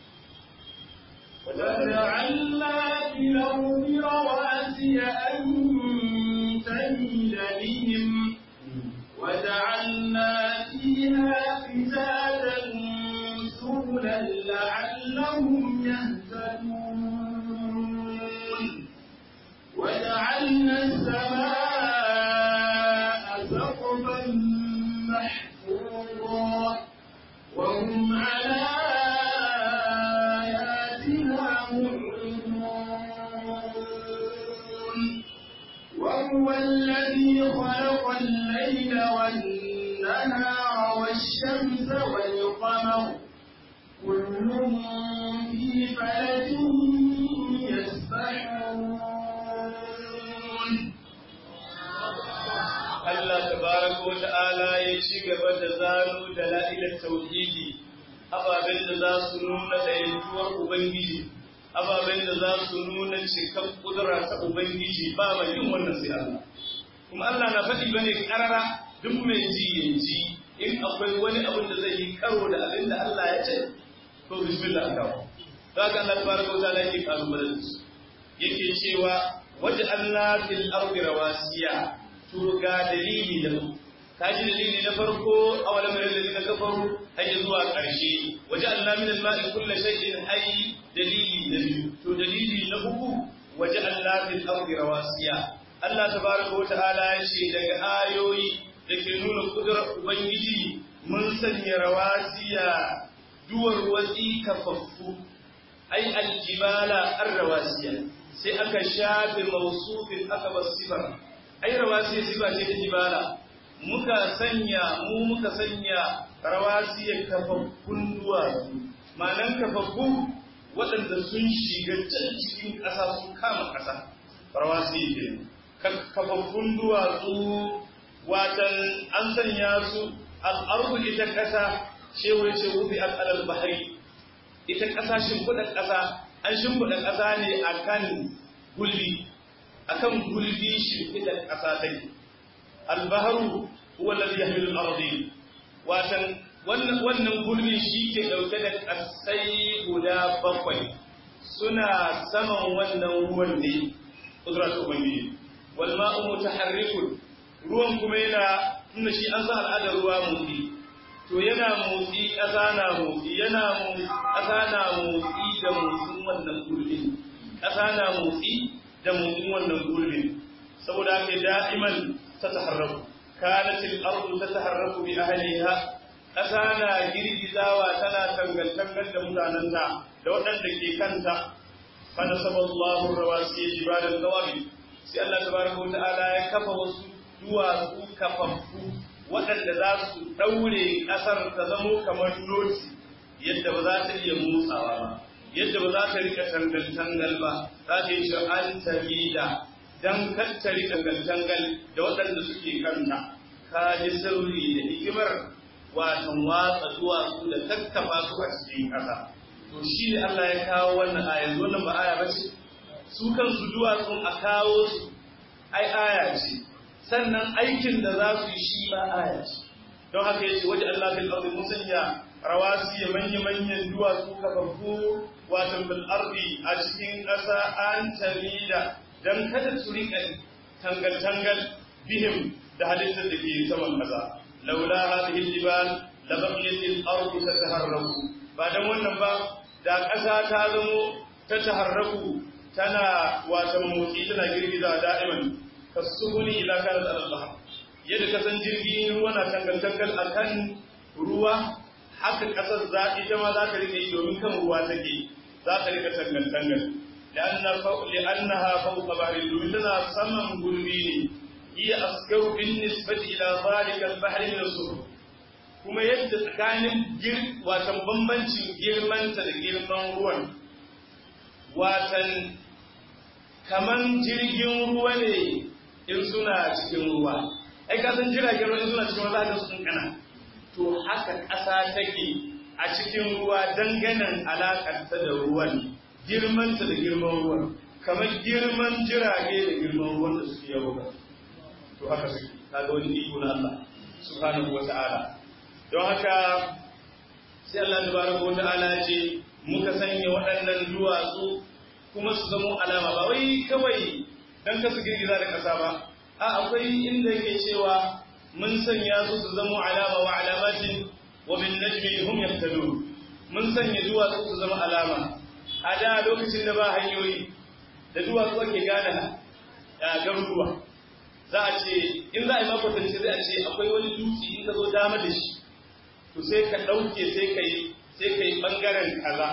A: وجعلنا في الأرض رواسي أن تميد بهم وجعلنا فيها فجاجا سبلا لعلهم يهتدون وجعلنا السماء سقفا محفوظا وهم على آياتها معرضون وهو الذي خلق الليل والنهار والشمس والقمر كل في فلك يسبحون
B: Allah tabaraka wa ta'ala ya ci gaba da zano da la'ilar tauhidi ababen da za su nuna ɗayantuwar Ubangiji ababen da za su nuna cikar kudura ta Ubangiji ba mai yin wannan sai Allah kuma Allah na faɗi bane karara duk mai ji ya ji in akwai wani abin da zai yi karo da abin da Allah ya ce to bismillah kawo za ka Allah tabaraka wa ta'ala yake kalubalen su yake cewa waj'alna fil ardi rawasiya to ga dalili da kaji dalili na farko awalam yara ladina kafaru har zuwa ƙarshe waj'alna min al-ma'i kulli shay'in hayy dalili na biyu to dalili na uku waj'alna fil ardi rawasiya Allah tabaraka wa ta'ala ya ce daga ayoyi da ke nuna kudurar ubangiji mun sanya rawasiya duwar watsi kafaffu ai aljibala arrawasiya sai aka shafe mausufin aka bar sifar ai rawasiya sifa ce ta jibala muka sanya mu muka sanya rawasiya kafaffun duwatsu ma'anan kafaffu waɗanda sun shiga can cikin ƙasa sun kama ƙasa rawasiya ke kafaffun duwatsu watan an sanya su al'arbu ita ƙasa shewa ce wufi al'adar bahari ita ƙasa shimfiɗar ƙasa an shimfiɗa ƙasa ne a kan gulbi a kan gulbi shimfiɗar ƙasa take albaharu huwa lalzi ya hamilu arzi watan wannan gulbi shi ke ɗauke da ƙasai guda bakwai suna saman wannan ruwan ne ƙudurar ubangiji wal ma'u mutaharrikun ruwan kuma yana tunda shi an san al'adar ruwa motsi to yana motsi ƙasa na motsi yana ƙasa na motsi da motsin wannan gurbin ƙasa na motsi da motsin wannan gurbin saboda haka da'iman ta taharraku kanatil ardu ta taharraku bi ahliha ƙasa na girgizawa tana tangantangar da mutanenta da waɗanda ke kanta fa nasaba Allahu rawasiya jibalan qawabi sai Allah tabaraka wa ta'ala ya kafa wasu duwatsu kafaffu waɗanda za su ɗaure ƙasar ta zamo kamar noti yadda ba za ta iya motsawa ba yadda ba za ta rika tangal-tangal ba za ta yi shi an tamida don kar ta rika tangal da waɗanda suke kanta ka ji sauri da hikimar watan watsa duwatsu da kakkafa su a cikin ƙasa to shi ne Allah ya kawo wannan aya yanzu wannan ba aya ba ce su kansu duwatsun a kawo su ai aya ce sannan aikin da za su yi shi ba aya ce don haka yace waje Allah fil ardi musanya rawasi ya manya manyan duwatsu kafaffu wato bil ardi a cikin ƙasa an tamida dan kada su rika tangal tangal bihim da halittar da ke saman ƙasa laula hadhihi al-jibal la baqiyat al-ardu tataharraku ba dan wannan ba da ƙasa ta zamo ta taharraku tana wato motsi tana girgiza da'iman kasubuni ila kanat al-bahr yadda ka san jirgin ruwa na tangal-tangal akan ruwa haka kasar za ita ma za ta rike yi domin kan ruwa take za ta rika tangal-tangal li'annaha fawqa bahri domin tana saman gurbi ne iya askaru bin nisbati ila zalika al-bahr min as kuma yadda tsakanin gir watan bambancin girmanta da girman ruwan watan kaman jirgin ruwa ne in suna cikin ruwa ai ka san jiragen ruwa in suna cikin ruwa za su kankana to haka ƙasa take a cikin ruwa danganan alaƙar ta da ruwan girman ta da girman ruwan kamar girman jirage da girman ruwan da suke yawo to haka suke kaga wani iko na Allah subhanahu wata'ala don haka sai Allah tabaraka wata'ala ce muka sanya waɗannan duwatsu kuma su zamo alama ba wai kawai dan kasu girgiza da ƙasa ba a akwai inda yake cewa mun sanya su su zama alama wa alamatin wa bin najmi hum yahtadun mun sanya duwatsu su zama alama a da lokacin da ba hanyoyi da duwatsu ake gane garuruwa za a ce in za a yi makwatance zai a ce akwai wani dutse in ka zo dama da shi to sai ka ɗauke sai ka yi sai ka yi ɓangaren kaza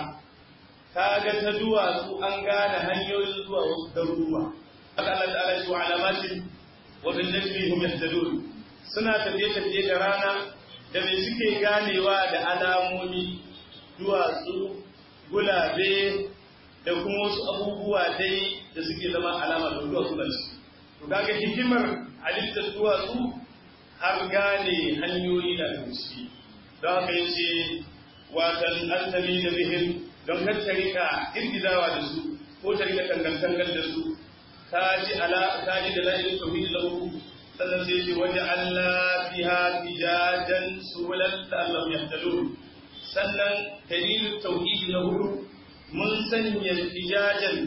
B: ka ga ta duwatsu an gane hanyoyin zuwa wasu garuruwa haka Allah ta'ala ce wa alamatin wa bin najmi hum yahtadun suna tafiye tafiye da rana da me suke ganewa da alamomi duwatsu gulabe da kuma wasu abubuwa dai da suke zama alama da duwatsu da shi to kaga hikimar halittar duwatsu har gane hanyoyi da ciki don haka yace watan antami da bihim don kar ta rika girgizawa da su ko ta rika tangantangar da su kaji ala kaji da la'ilin tauhid lahu sannan sai ce waje Allah fiha fijajan sulan da Allah ya talo sannan dalilin tauhid na hudu mun sanya fijajan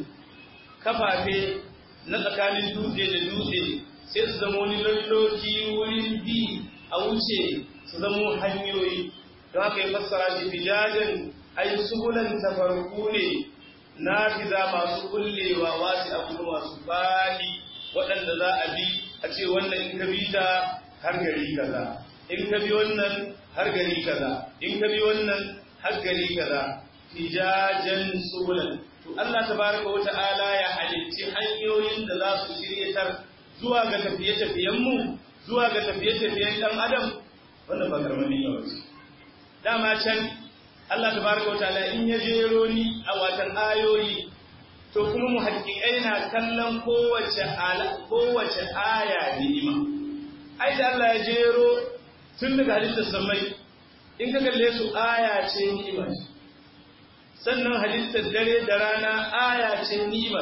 B: kafafe na tsakanin dutse da dutse sai su zama wani lalloki wurin bi a wuce su zama hanyoyi don haka ya fassara shi fijajan ai subulan tafarku ne na fiza masu kullewa wasu abu masu fadi waɗanda za a bi a ce wannan in ka bi ta har gari kaza in ka bi wannan har gari kaza in ka bi wannan har gari kaza fijajan subulan to Allah tabaraka wa ta'ala ya halicci hanyoyin da za su shiryatar zuwa ga tafiye-tafiyen mu zuwa ga tafiye-tafiyen dan adam wannan ba karamin yawa ce dama can Allah tabaraka wa ta'ala in ya jero ni a watan ayoyi to kuma mu haƙiƙai na kallon kowace ala kowace aya ni'ima ai da Allah ya jero tun daga halittar samai in ka kalle su aya ce ni'ima sannan halittar dare da rana aya ce ni'ima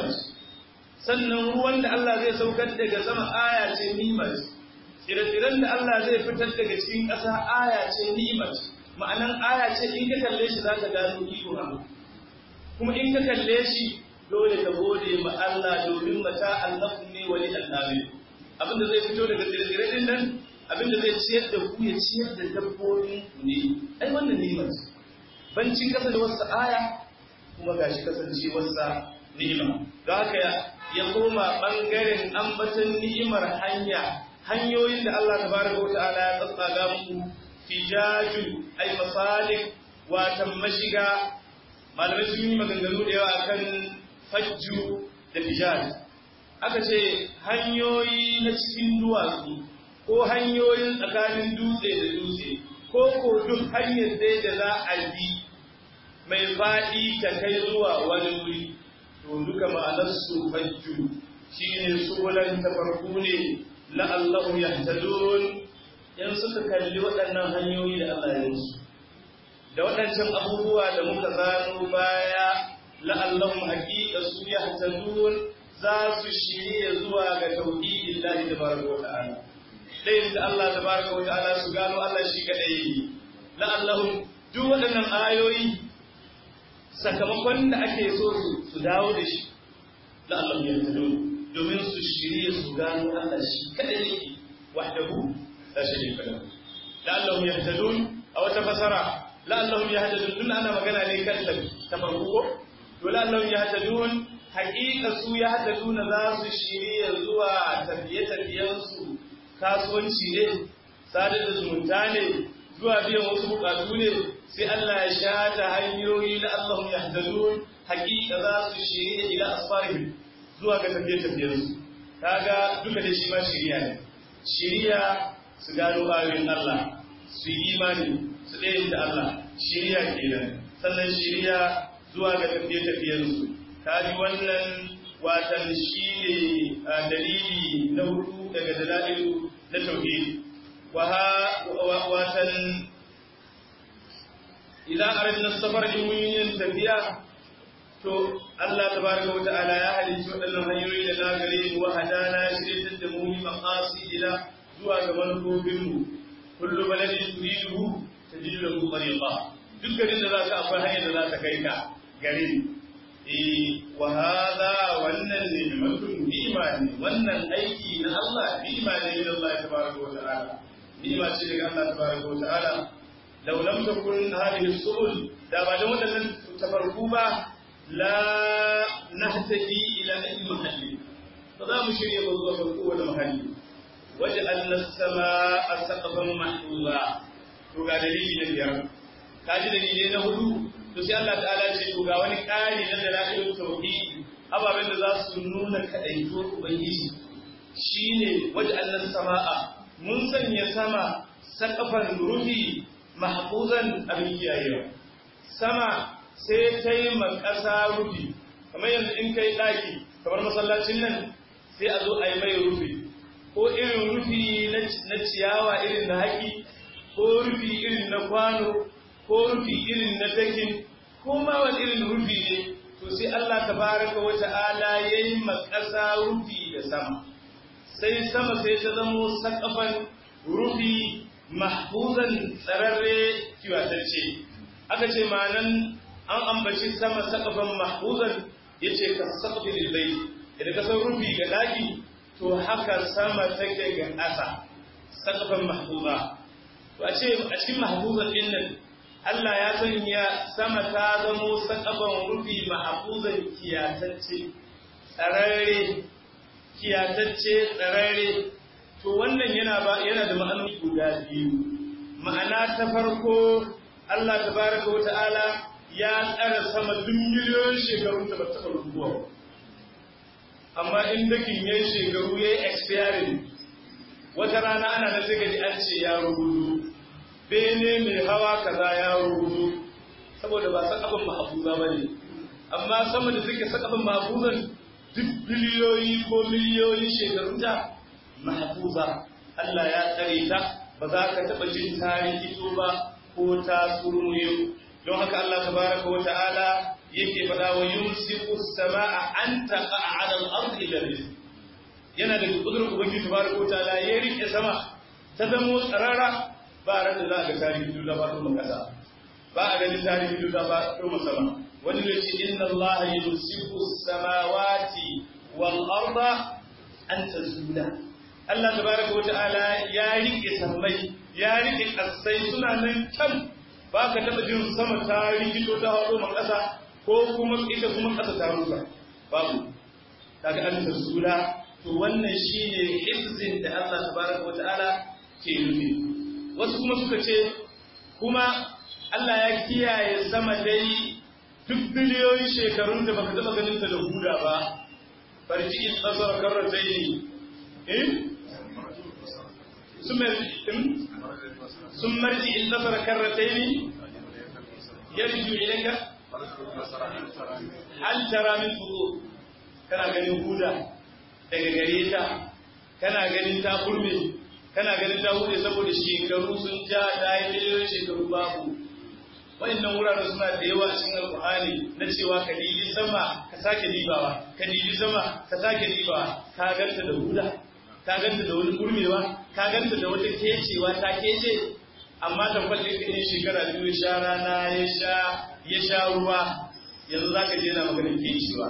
B: sannan ruwan da Allah zai saukar daga sama aya ce ni'ima tsire-tsiren da Allah zai fitar daga cikin ƙasa aya ce ni'ima ma'anan aya ce in ka kalle shi za ka gano iko Allah kuma in ka kalle shi dole ka gode ma Allah domin mata Allah ne wani annabi abinda zai fito daga tsire-tsire din nan abinda zai ciyar da ku ya ciyar da dabbobin ku ne ai wannan ni'ima ce bancin kasa da wasu aya kuma gashi kasance wasa ni'ima don haka ya koma bangaren ambatan ni'imar hanya hanyoyin da Allah tabaraka wa ta'ala ya tsatsaga muku fijaju ay masalik watan mashiga malamai sun yi maganganu da yawa akan fajju da fijaj aka ce hanyoyi na cikin duwatsu ko hanyoyin tsakanin dutse da dutse ko ko duk hanyar dai da za a bi mai faɗi ta kai zuwa wani wuri to duka ma'anarsu fajju shi ne sulan tafarku ne la'allahu yahtadun in suka kalli waɗannan hanyoyi da Allah ya musu da waɗancan abubuwa da muka zano baya la'allahum haqiqa su yahtadun za su shirye zuwa ga tauhidin Allah tabaraka wa ta'ala dai da Allah tabaraka wa ta'ala su gano Allah shi kadai la'allahum duk waɗannan ayoyi sakamakon da ake so su dawo da shi la'allahum yahtadun domin su shirye su gano Allah shi kadai yake wahdahu la sharika lahu la'allahum yahtadun aw tafasara la'allahum yahtadun tun ana magana ne kan ta farko ko to la'allahum yahtadun haqiqa su yahtaduna za su shirye zuwa tafiye-tafiyen su kasuwanci ne sadar da zumunta ne zuwa biyan wasu bukatu ne sai Allah ya shata hanyoyi la'allahum yahtadun haqiqa za su shirye ila asfarihim zuwa ga tafiye-tafiyen su kaga duka da shi ma shiriya ne shiriya su gano ayoyin Allah su yi imani su ɗaya da Allah shiriya kenan sannan shiriya zuwa ga tafiye-tafiyensu ta ji wannan watan shi ne dalili na hudu daga dalailu na tauhid watan idan aradna safar in mun yin tafiya to Allah tabaraka wa ta'ala ya halicci waɗannan hanyoyi da na gare mu wa hadana shirye da mu maqasidina zuwa ga manufofinmu kullu baladin turiduhu tajidu lahu tariqa duk garin da zaka akwai hanyar da za ta kai ka garin eh wa hadha wannan ni'matun ni'ma ne wannan aiki na Allah ni'ma ne min Allah tabaraka wa ta'ala ni'ma ce daga Allah tabaraka wa ta'ala law lam takun hadhihi as-subul da ba da wadannan tafarku ba la nahtadi ila ayyi mahalli ba za mu shirye ba zuwa ga kowane mahalli وجعلنا السماء سقفا محفوظا to ga dalili na biyar ka ji dalilai na hudu to sai Allah ta'ala ce to ga wani ƙari na dalailun tauhid ababen da za su nuna kadaito ubangiji shine waj'alna samaa mun sanya sama saqafan rufi mahfuzan abin kiyayewa sama sai ta yi makasa rufi kamar yanzu in kai daki kamar masallacin nan sai a zo a yi mai rufi ko irin rufi na ciyawa irin na haƙi ko rufi irin na kwano ko rufi irin na dakin ko ma wani irin rufi ne to sai Allah tabaraka wa ta'ala yayi makasa rufi da sama sai sama sai ta zamo sakafan rufi mahfuzan tsararre kiwatacce aka ce ma'anan an ambaci sama sakafan mahfuzan yace ka sakafi lil bayt idan ka san rufi ga daki to haka sama take ga ƙasa sakafan mahfuza to a ce a cikin mahfuzan din nan Allah ya sanya sama ta zamo sakafan rufi mahfuzan kiyatacce tsararre kiyatacce tsararre to wannan yana ba yana da ma'anoni guda biyu ma'ana ta farko Allah tabaraka wa ta'ala ya tsara sama duk miliyoyin shekaru da ba taɓa rubuwa amma in dakin yayi shekaru yayi expiring wata rana ana da sai gaji an ce ya rubutu bene mai hawa kaza ya rubutu saboda ba sakafin mahfuza bane amma sama da suke sakafin mahfuzan duk biliyoyi ko miliyoyin shekarun ta mahfuza Allah ya tsare ta ba za ka taɓa jin tarihi ba ko ta surmuyo don haka Allah tabaraka wa ta'ala yake faɗa wa yumsiku samaa an taqa'a 'ala al-ardi illa rizq yana da kudurin ubangiji tabaraka wa ta'ala ya rike sama ta zamo tsarara ba ran da za ga tarihi duk ba kuma kasa ba a ganin tarihi duk ba kuma sama wani ne ce inna Allah yumsiku samawati wal arda an tazula Allah tabaraka wa ta'ala ya rike sammai ya rike kasai suna nan kan ba ka taɓa jin sama ta rikito ta haɗo ma ƙasa ko kuma ita kuma ƙasa ta rusa babu kaga an tasula to wannan shine hifzin da Allah tabaraka wata'ala ke nufi wasu kuma suka ce kuma Allah ya kiyaye sama dai duk biliyoyin shekarun da baka taɓa ganin ta da huda ba farji in tsasar karratai ne in sun marji in tsasar karratai ne yarju ilayka hal tara min fudu kana ganin huda daga gare ta kana ganin ta kurme kana ganin ta hude saboda shekaru sun ja ta yi miliyoyin shekaru babu wa'annan wuraren suna da yawa a cikin alƙur'ani na cewa ka dibi sama ka sake dibawa ka dibi sama ka sake dibawa ka ganta da huda ka ganta da wani kurmewa ka ganta da wata kecewa ta kece amma tambar da ka shekara biyu sha rana ya sha ya sha ruwa yanzu za ka je na maganin kecewa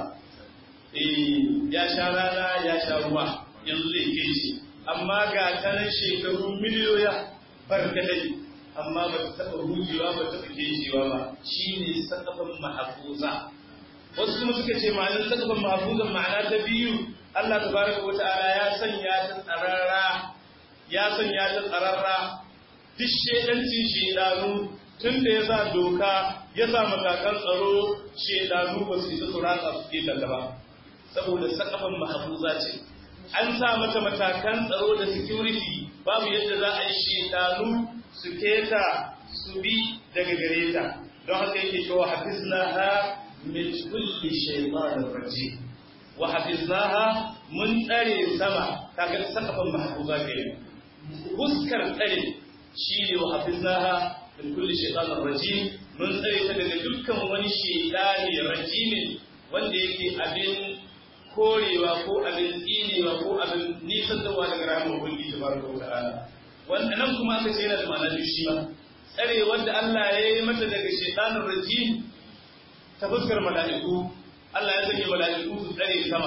B: ya sha rana ya sha ruwa yanzu zai kece amma ga tanan shekaru miliyoya barkatai amma ba ta taɓa rujewa ba ta taɓa kecewa ba shi ne sakafan mahafuza wasu kuma suka ce ma'anar sakafan mahafuzan ma'ana ta biyu Allah tabaraka wa ta'ala ya sanya ta tsararra ya sanya ta tsararra duk shedancin shedanu tun da ya sa doka ya sa matakan tsaro shedanu ba su isa su ratsa su ke ba saboda sakafan mahafuza ce an sa mata matakan tsaro da security babu yadda za a yi shedanu su keta su bi daga gare ta don haka yake cewa hafiznaha min kulli shaytanir rajim wa hafiznaha mun tsare sama kaga sakafan mahfuza ke huskar tsare shi ne wa hafiznaha min kulli shaytanir rajim mun tsare ta daga dukkan wani shaytani rajimin wanda yake abin korewa ko abin tsinewa ko abin nisan dawa daga rahama ubangiji tabaraka wa ta'ala wanda nan kuma aka ce yana da ma'ana biyu shi ma tsare wanda Allah ya yi mata daga shaytanir rajim ta fuskar mala'iku Allah ya sanya mala'iku su tsare sama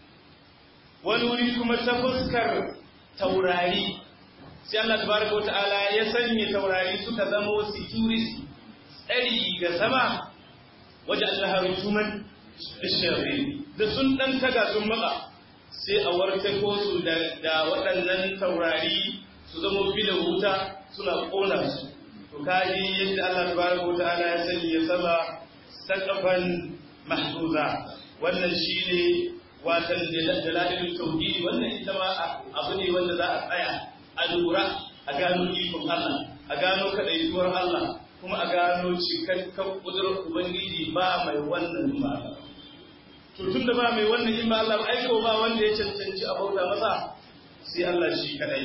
B: wani wuri kuma ta fuskar taurari sai Allah tabaraka wa ta'ala ya sanya taurari suka zama security tsari ga sama waje Allah rutuman bisharri da sun dan taga sun maka sai a warta ko su da waɗannan taurari su zama da wuta suna ƙona su to kaji yadda Allah tabaraka wa ta'ala ya sanya sama sakafan mahfuza wannan shine watan dalalilul tauhid wannan ita ma abu ne wanda za a tsaya a lura a gano ikon Allah a gano kadaituwar Allah kuma a gano cikakken kudurar ubangiji ba mai wannan ba to tun da ba mai wannan in ba Allah ba aiko ba wanda ya cancanci a bauta masa sai Allah shi kadai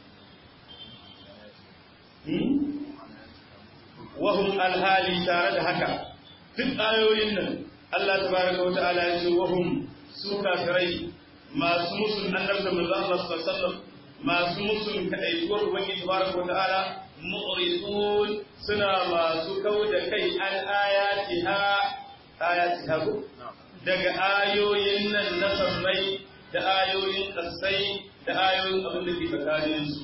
B: wahum alhali tare da haka duk ayoyin nan Allah tabaraka wa ta'ala ya ce wahum su kafirai masu musun annabi da manzo Allah sallallahu alaihi wasallam masu musun kadaituwar ubangiji tabaraka wa ta'ala mu'ridun suna masu kau da kai an ayatiha ayatiha ko daga ayoyin nan na sammai da ayoyin kasai da ayoyin abin da ke tsakanin su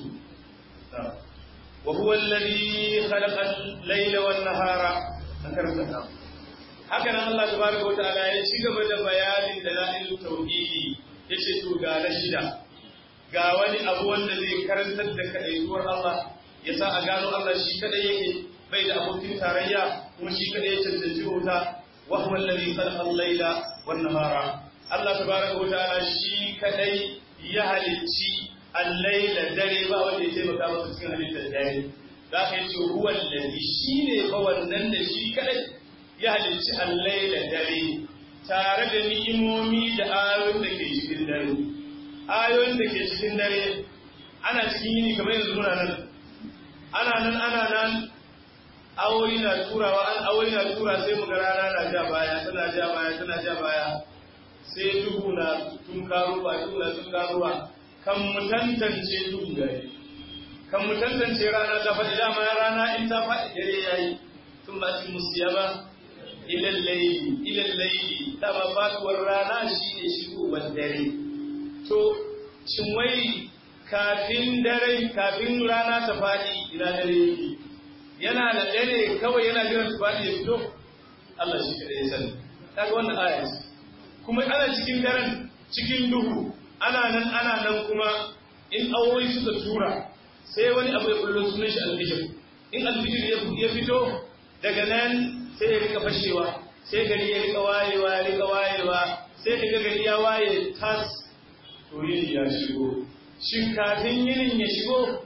B: وهو الذي خلق الليل والنهار ذكرنا haka nan Allah tabaraka wataala ya ci gaba da bayanin dalailul tauhidi yace to ga na shida ga wani abu wanda zai karantar da kadaituwar Allah ya sa a gano Allah shi kadai yake bai da abokin tarayya kuma shi kadai ya cancanci wuta wa huwa alladhi khalaqa al-laila wan nahara Allah tabaraka wataala shi kadai ya halicci al-laila dare ba wanda ya taimaka masa cikin halittar dare za ka yi ce huwa alladhi shine fa wannan da shi kadai ya halicci allai da dare tare da ni'imomi da ayoyin da ke cikin dare ayoyin da ke cikin dare ana cikin yini kamar yanzu muna nan ana nan ana nan awoyi na turawa an awoyi na tura sai mu ga rana na ja baya tana ja baya tana ja baya sai duhu na tun karuwa duhu na tun karuwa kan mu tantance duhu gari kan mu tantance rana ta faɗi dama rana in ta faɗi dare yayi sun ba ci musiyaba ilal layli ilal layli dama faduwar rana shine shigowar dare to shin wai kafin dare kafin rana ta faɗi ina dare yake yana da dare kawai yana jiran ta faɗi ya fito Allah shi kadai ya sani kaga wannan aya ce kuma ana cikin daren cikin duhu ana nan ana nan kuma in awoyi suka tura sai wani abu ya kullo sunan shi alfijir in alfijir ya fito daga nan sai ya rika fashewa sai gari ya rika wayewa ya rika wayewa sai daga gari ya waye tas to yini ya shigo shin kafin yinin ya shigo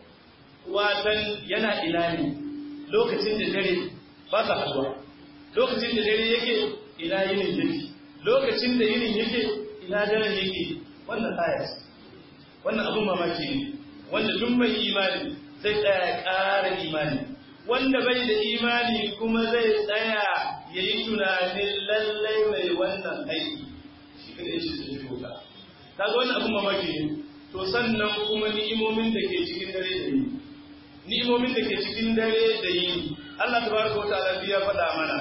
B: watan yana ina ne lokacin da dare ba sa haduwa lokacin da dare yake ina yinin yake lokacin da yinin yake ina daren yake wannan aya ce wannan abin mamaki ne wanda duk mai imani zai tsaya ƙara imani wanda bai da imani kuma zai tsaya ya yi tunanin lallai mai wannan aiki shi kada ya ce su ta kaga wannan abin mamaki ne to sannan kuma ni'imomin da ke cikin dare da yini ni'imomin da ke cikin dare da yini Allah tabaraka wata'ala ya faɗa mana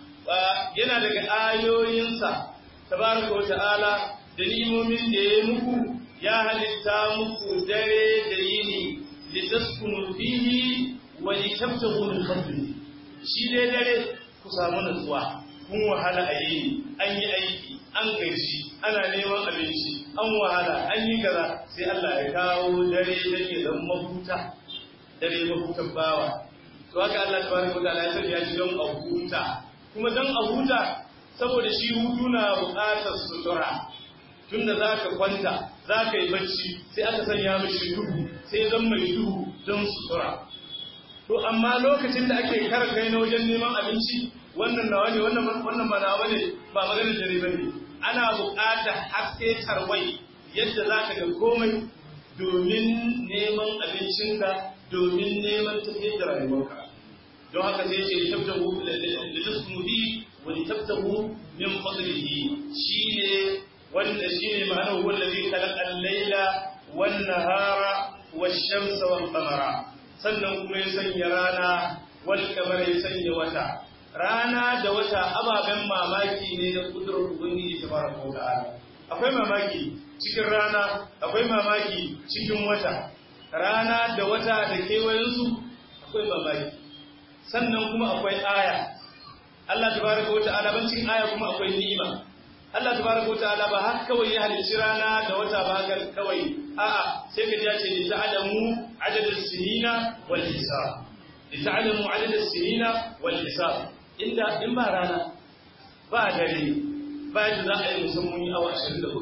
B: yana daga ayoyinsa tabaraka wata'ala da ni'imomin da ya muku ya halitta muku dare da yini litaskunu fihi wa litabtaghu min fadlihi shi dai dare ku samu nutsuwa kun wahala a yini an yi aiki an gaji ana neman abinci an wahala an yi kaza sai Allah ya kawo dare da ke zan mafuta dare mafutan bawa to haka Allah tabaraka wa ta'ala ya sanya shi don a huta kuma don a huta saboda shi hutu na buƙatar sutura tunda za ka kwanta za ka yi bacci sai aka sanya mishi duhu sai zan mai duhu don sutura to amma lokacin da ake kara kai na wajen neman abinci wannan nawa ne wannan ba nawa ne ba maganar dare ba ne ana buƙatar haske tarwai yadda za ka ga komai domin neman abincinka domin neman tafiyar da rayuwarka don haka sai ce tabtahu litasmuhi wa litabtahu min fadlihi shine wanda shine ma'anar huwa allazi khalaqa al-laila wan nahara wash-shamsa wal qamara sannan kuma ya sanya rana wal qamara ya sanya wata rana da wata ababen mamaki ne da kudurar ubangiji tabaraka wa ta'ala akwai mamaki cikin rana akwai mamaki cikin wata rana da wata da kewayensu akwai mamaki sannan kuma akwai aya Allah tabaraka wa ta'ala bancin aya kuma akwai ni'ima Allah tabaraka wa ta'ala ba haka kawai ya halicci rana da wata ba haka kawai a'a sai ka ji ya ce li ta'lamu adadus sinina wal hisab li ta'lamu adadus sinina wal hisab inda in ba rana ba dare ba yadda za a yi musamman yi awa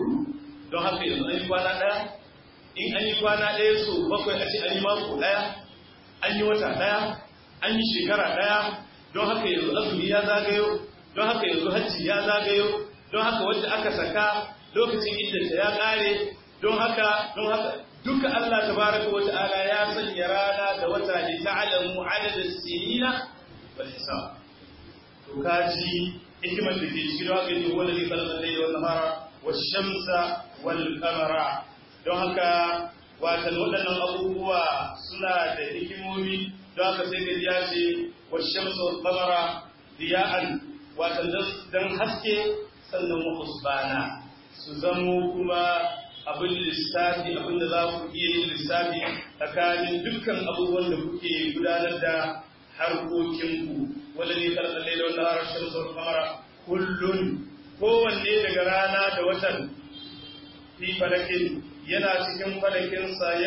B: 24 don haka yanzu an yi kwana ɗaya in an yi kwana ɗaya so bakwai a ce an yi mako ɗaya an yi wata ɗaya an yi shekara ɗaya don haka yanzu azumi ya zagayo don haka yanzu hajji ya zagayo don haka wanda aka saka lokacin iddanta ya ƙare don haka don haka duka Allah tabaraka wa ta'ala ya sanya rana da wata ne ta'alamu adadin sinina wal hisab to kaji hikimar da ke cikin waƙa ne wanda zai kalmar da yawan nahara wa shamsa wal kamara don haka watan waɗannan abubuwa suna da hikimomi don haka sai ga ya ce wa shamsa wal kamara diya'an watan don haske sannan wa husbana su zamo kuma abin lissafi abin da za ku iya yin lissafi tsakanin dukkan abubuwan da kuke gudanar da harkokinku wanda ne karɓar laila wanda harar shamsu wal kamara kullun kowanne daga rana da watan fi falakin yana cikin falakinsa ya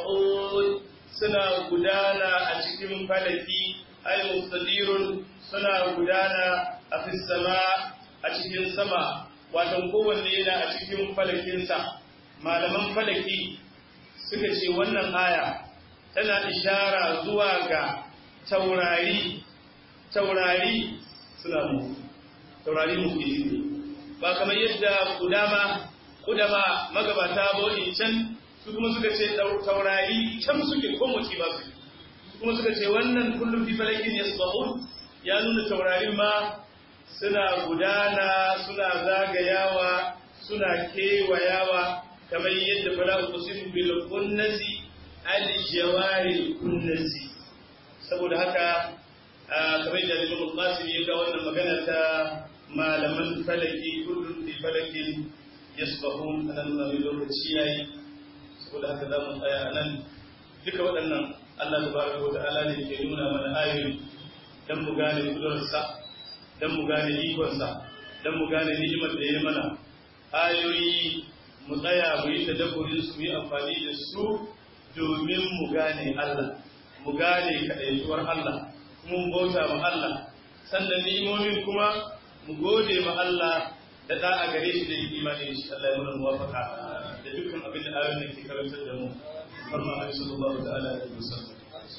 B: suna gudana a cikin falaki ay mustadirun suna gudana a fi sama a cikin sama watan kowanne yana a cikin falakinsa malaman falaki suka ce wannan aya tana ishara zuwa ga taurari taurari suna mutu taurari mutu ne ba kamar yadda kudama kudama magabata ba can su kuma suka ce taurari can suke ko mutu ba su kuma suka ce wannan kullum fi falakin yasbahun ya nuna taurarin ma suna gudana suna zagayawa suna kewayawa kamar yadda fala uqsimu bil kunnasi al jawari kunnasi saboda haka kamar da Imam Qasim ya ga wannan magana ta malaman falaki kullum fi falakin yasbahun anan mai lokaci yayi saboda haka za mu tsaya nan duka waɗannan Allah tabaraka wa ta'ala ne ke nuna mana ayoyi dan mu gane kudurarsa dan mu gane ikonsa dan mu gane ni'imar da ya mana ayoyi mu tsaya mu yi tadabburin su yi amfani da su domin mu gane Allah mu gane kadaituwar Allah kuma mu bauta ma Allah sannan ni'imomin kuma mu gode ma Allah da da a gare shi da yi imani shi Allah ya mana muwafaka da dukkan abin da ayoyin da ke karantar da mu farma Annabi sallallahu ta'ala alaihi wasallam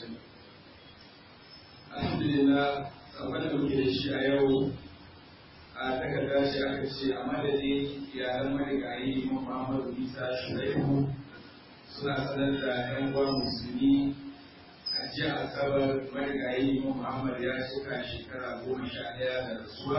A: alhamdulillah abin da muke da shi a yau a takarda shi aka ce a madadin iyalan marigayi imam muhammadu isa shaibu suna sanar da yan uwa musulmi a jiya asabar marigayi imam muhammad ya cika shekara goma sha ɗaya da rasuwa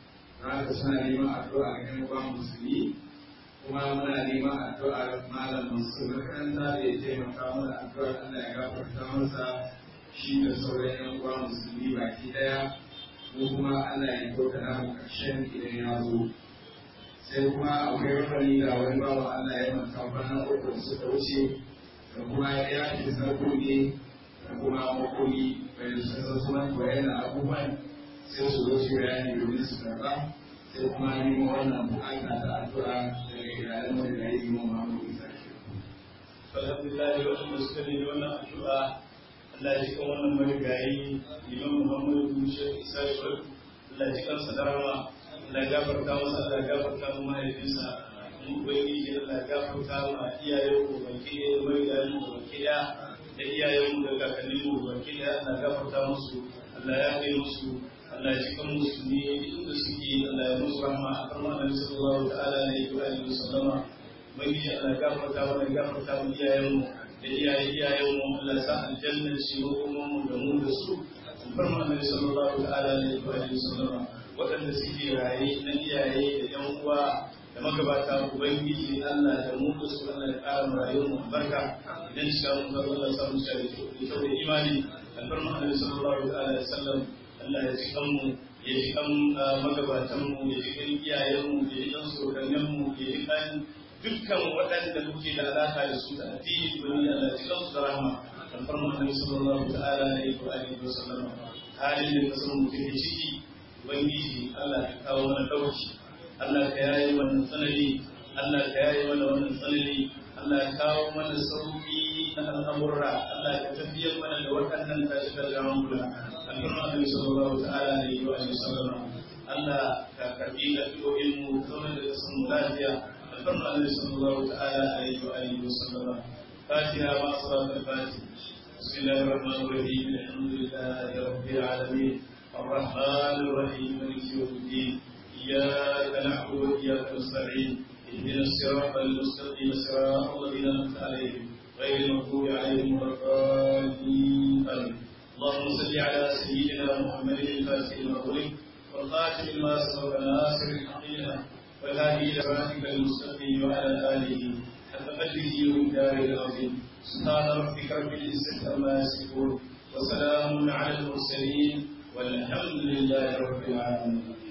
A: haka suna neman addu'a ga yan uwa musulmi kuma muna neman addu'ar malam mansur makaranta da ya taimaka mana addu'ar allah ya gafarta masa shi da sauran yan uwa musulmi baki daya ko kuma Allah ya kyauta na mu karshen idan ya zo sai kuma akwai rafani da wani bawa Allah ya manta kwana uku da suka wuce da kuma ya fi sarkoki da kuma makoli bai da sun suna koyar da abubuwan sai su zo su bayani domin su karba sai kuma neman wannan bukata da addu'a daga iyalan wanda ya yi mu Muhammadu Isa
B: alhamdulillah wanda suka ne wannan addu'a Allah ya cikin wannan marigayi Imam Muhammadu Sheikh Isa Shawar Allah ya cikin sa darama Allah ya gafarta masa Allah ya gafarta mu mahaifinsa mu ubangiji Allah ya gafarta ma iyayen mu baki da marigayen mu baki da da iyayen mu da kakannin mu baki da Allah ya gafarta musu Allah ya kai musu Allah ya cikin musulmi inda suke Allah ya musu rahma a kan Annabi sallallahu ta'ala alaihi wa alihi wasallama mai Allah ya gafarta mana ya gafarta mu iyayen mu da iyaye iyayen mu Allah sa aljanna shi kuma mu da mu da su farma annabi sallallahu ta'ala alaihi wa sallam waɗanda suke raye na iyaye da yan uwa da magabata ubangiji Allah da mu da su Allah ya ƙara mu rayuwar mu barka idan shi mu ga Allah sa mu shari da kyau da imani farma annabi sallallahu ta'ala alaihi wa sallam Allah ya ji mu ya ji kan magabatan mu ya ji kan iyayen mu ya ji kan sokannin mu ya ji kan dukkan waɗanda muke da alaƙa da su da addini domin Allah ya kansu da rahama kan farman Annabi sallallahu ta'ala alaihi wa alihi wa sallam halin da kasan mu take ciki ubangiji Allah ya kawo mana dauki Allah ka yaye wannan tsanani Allah ka yaye mana wannan tsanani Allah ya kawo mana sauki na al'amurra Allah ka tafiyar mana da waɗannan tashi da jama'ula kan farman Annabi sallallahu ta'ala alaihi wa alihi wa sallam Allah ka karbi addu'o'in mu zauna da kasan mu lafiya الفرق النبي صلى الله تعالى عليه وآله وسلم فاتها مع صلاة الفاتح بسم الله الرحمن الرحيم الحمد لله رب العالمين الرحمن الرحيم مالك يوم الدين إياك نعبد وإياك نستعين اهدنا الصراط المستقيم صراط الذين أنعمت عليهم غير المغضوب عليهم ولا الضالين آمين اللهم صل على سيدنا محمد الفاتح المغرب والخاتم لما سبق ناصر الحقيقة والهادي إلى صراطك المستقيم وعلى آله حق قدره ومقداره العظيم سبحان ربك رب العزة عما يصفون وسلام على المرسلين والحمد لله رب العالمين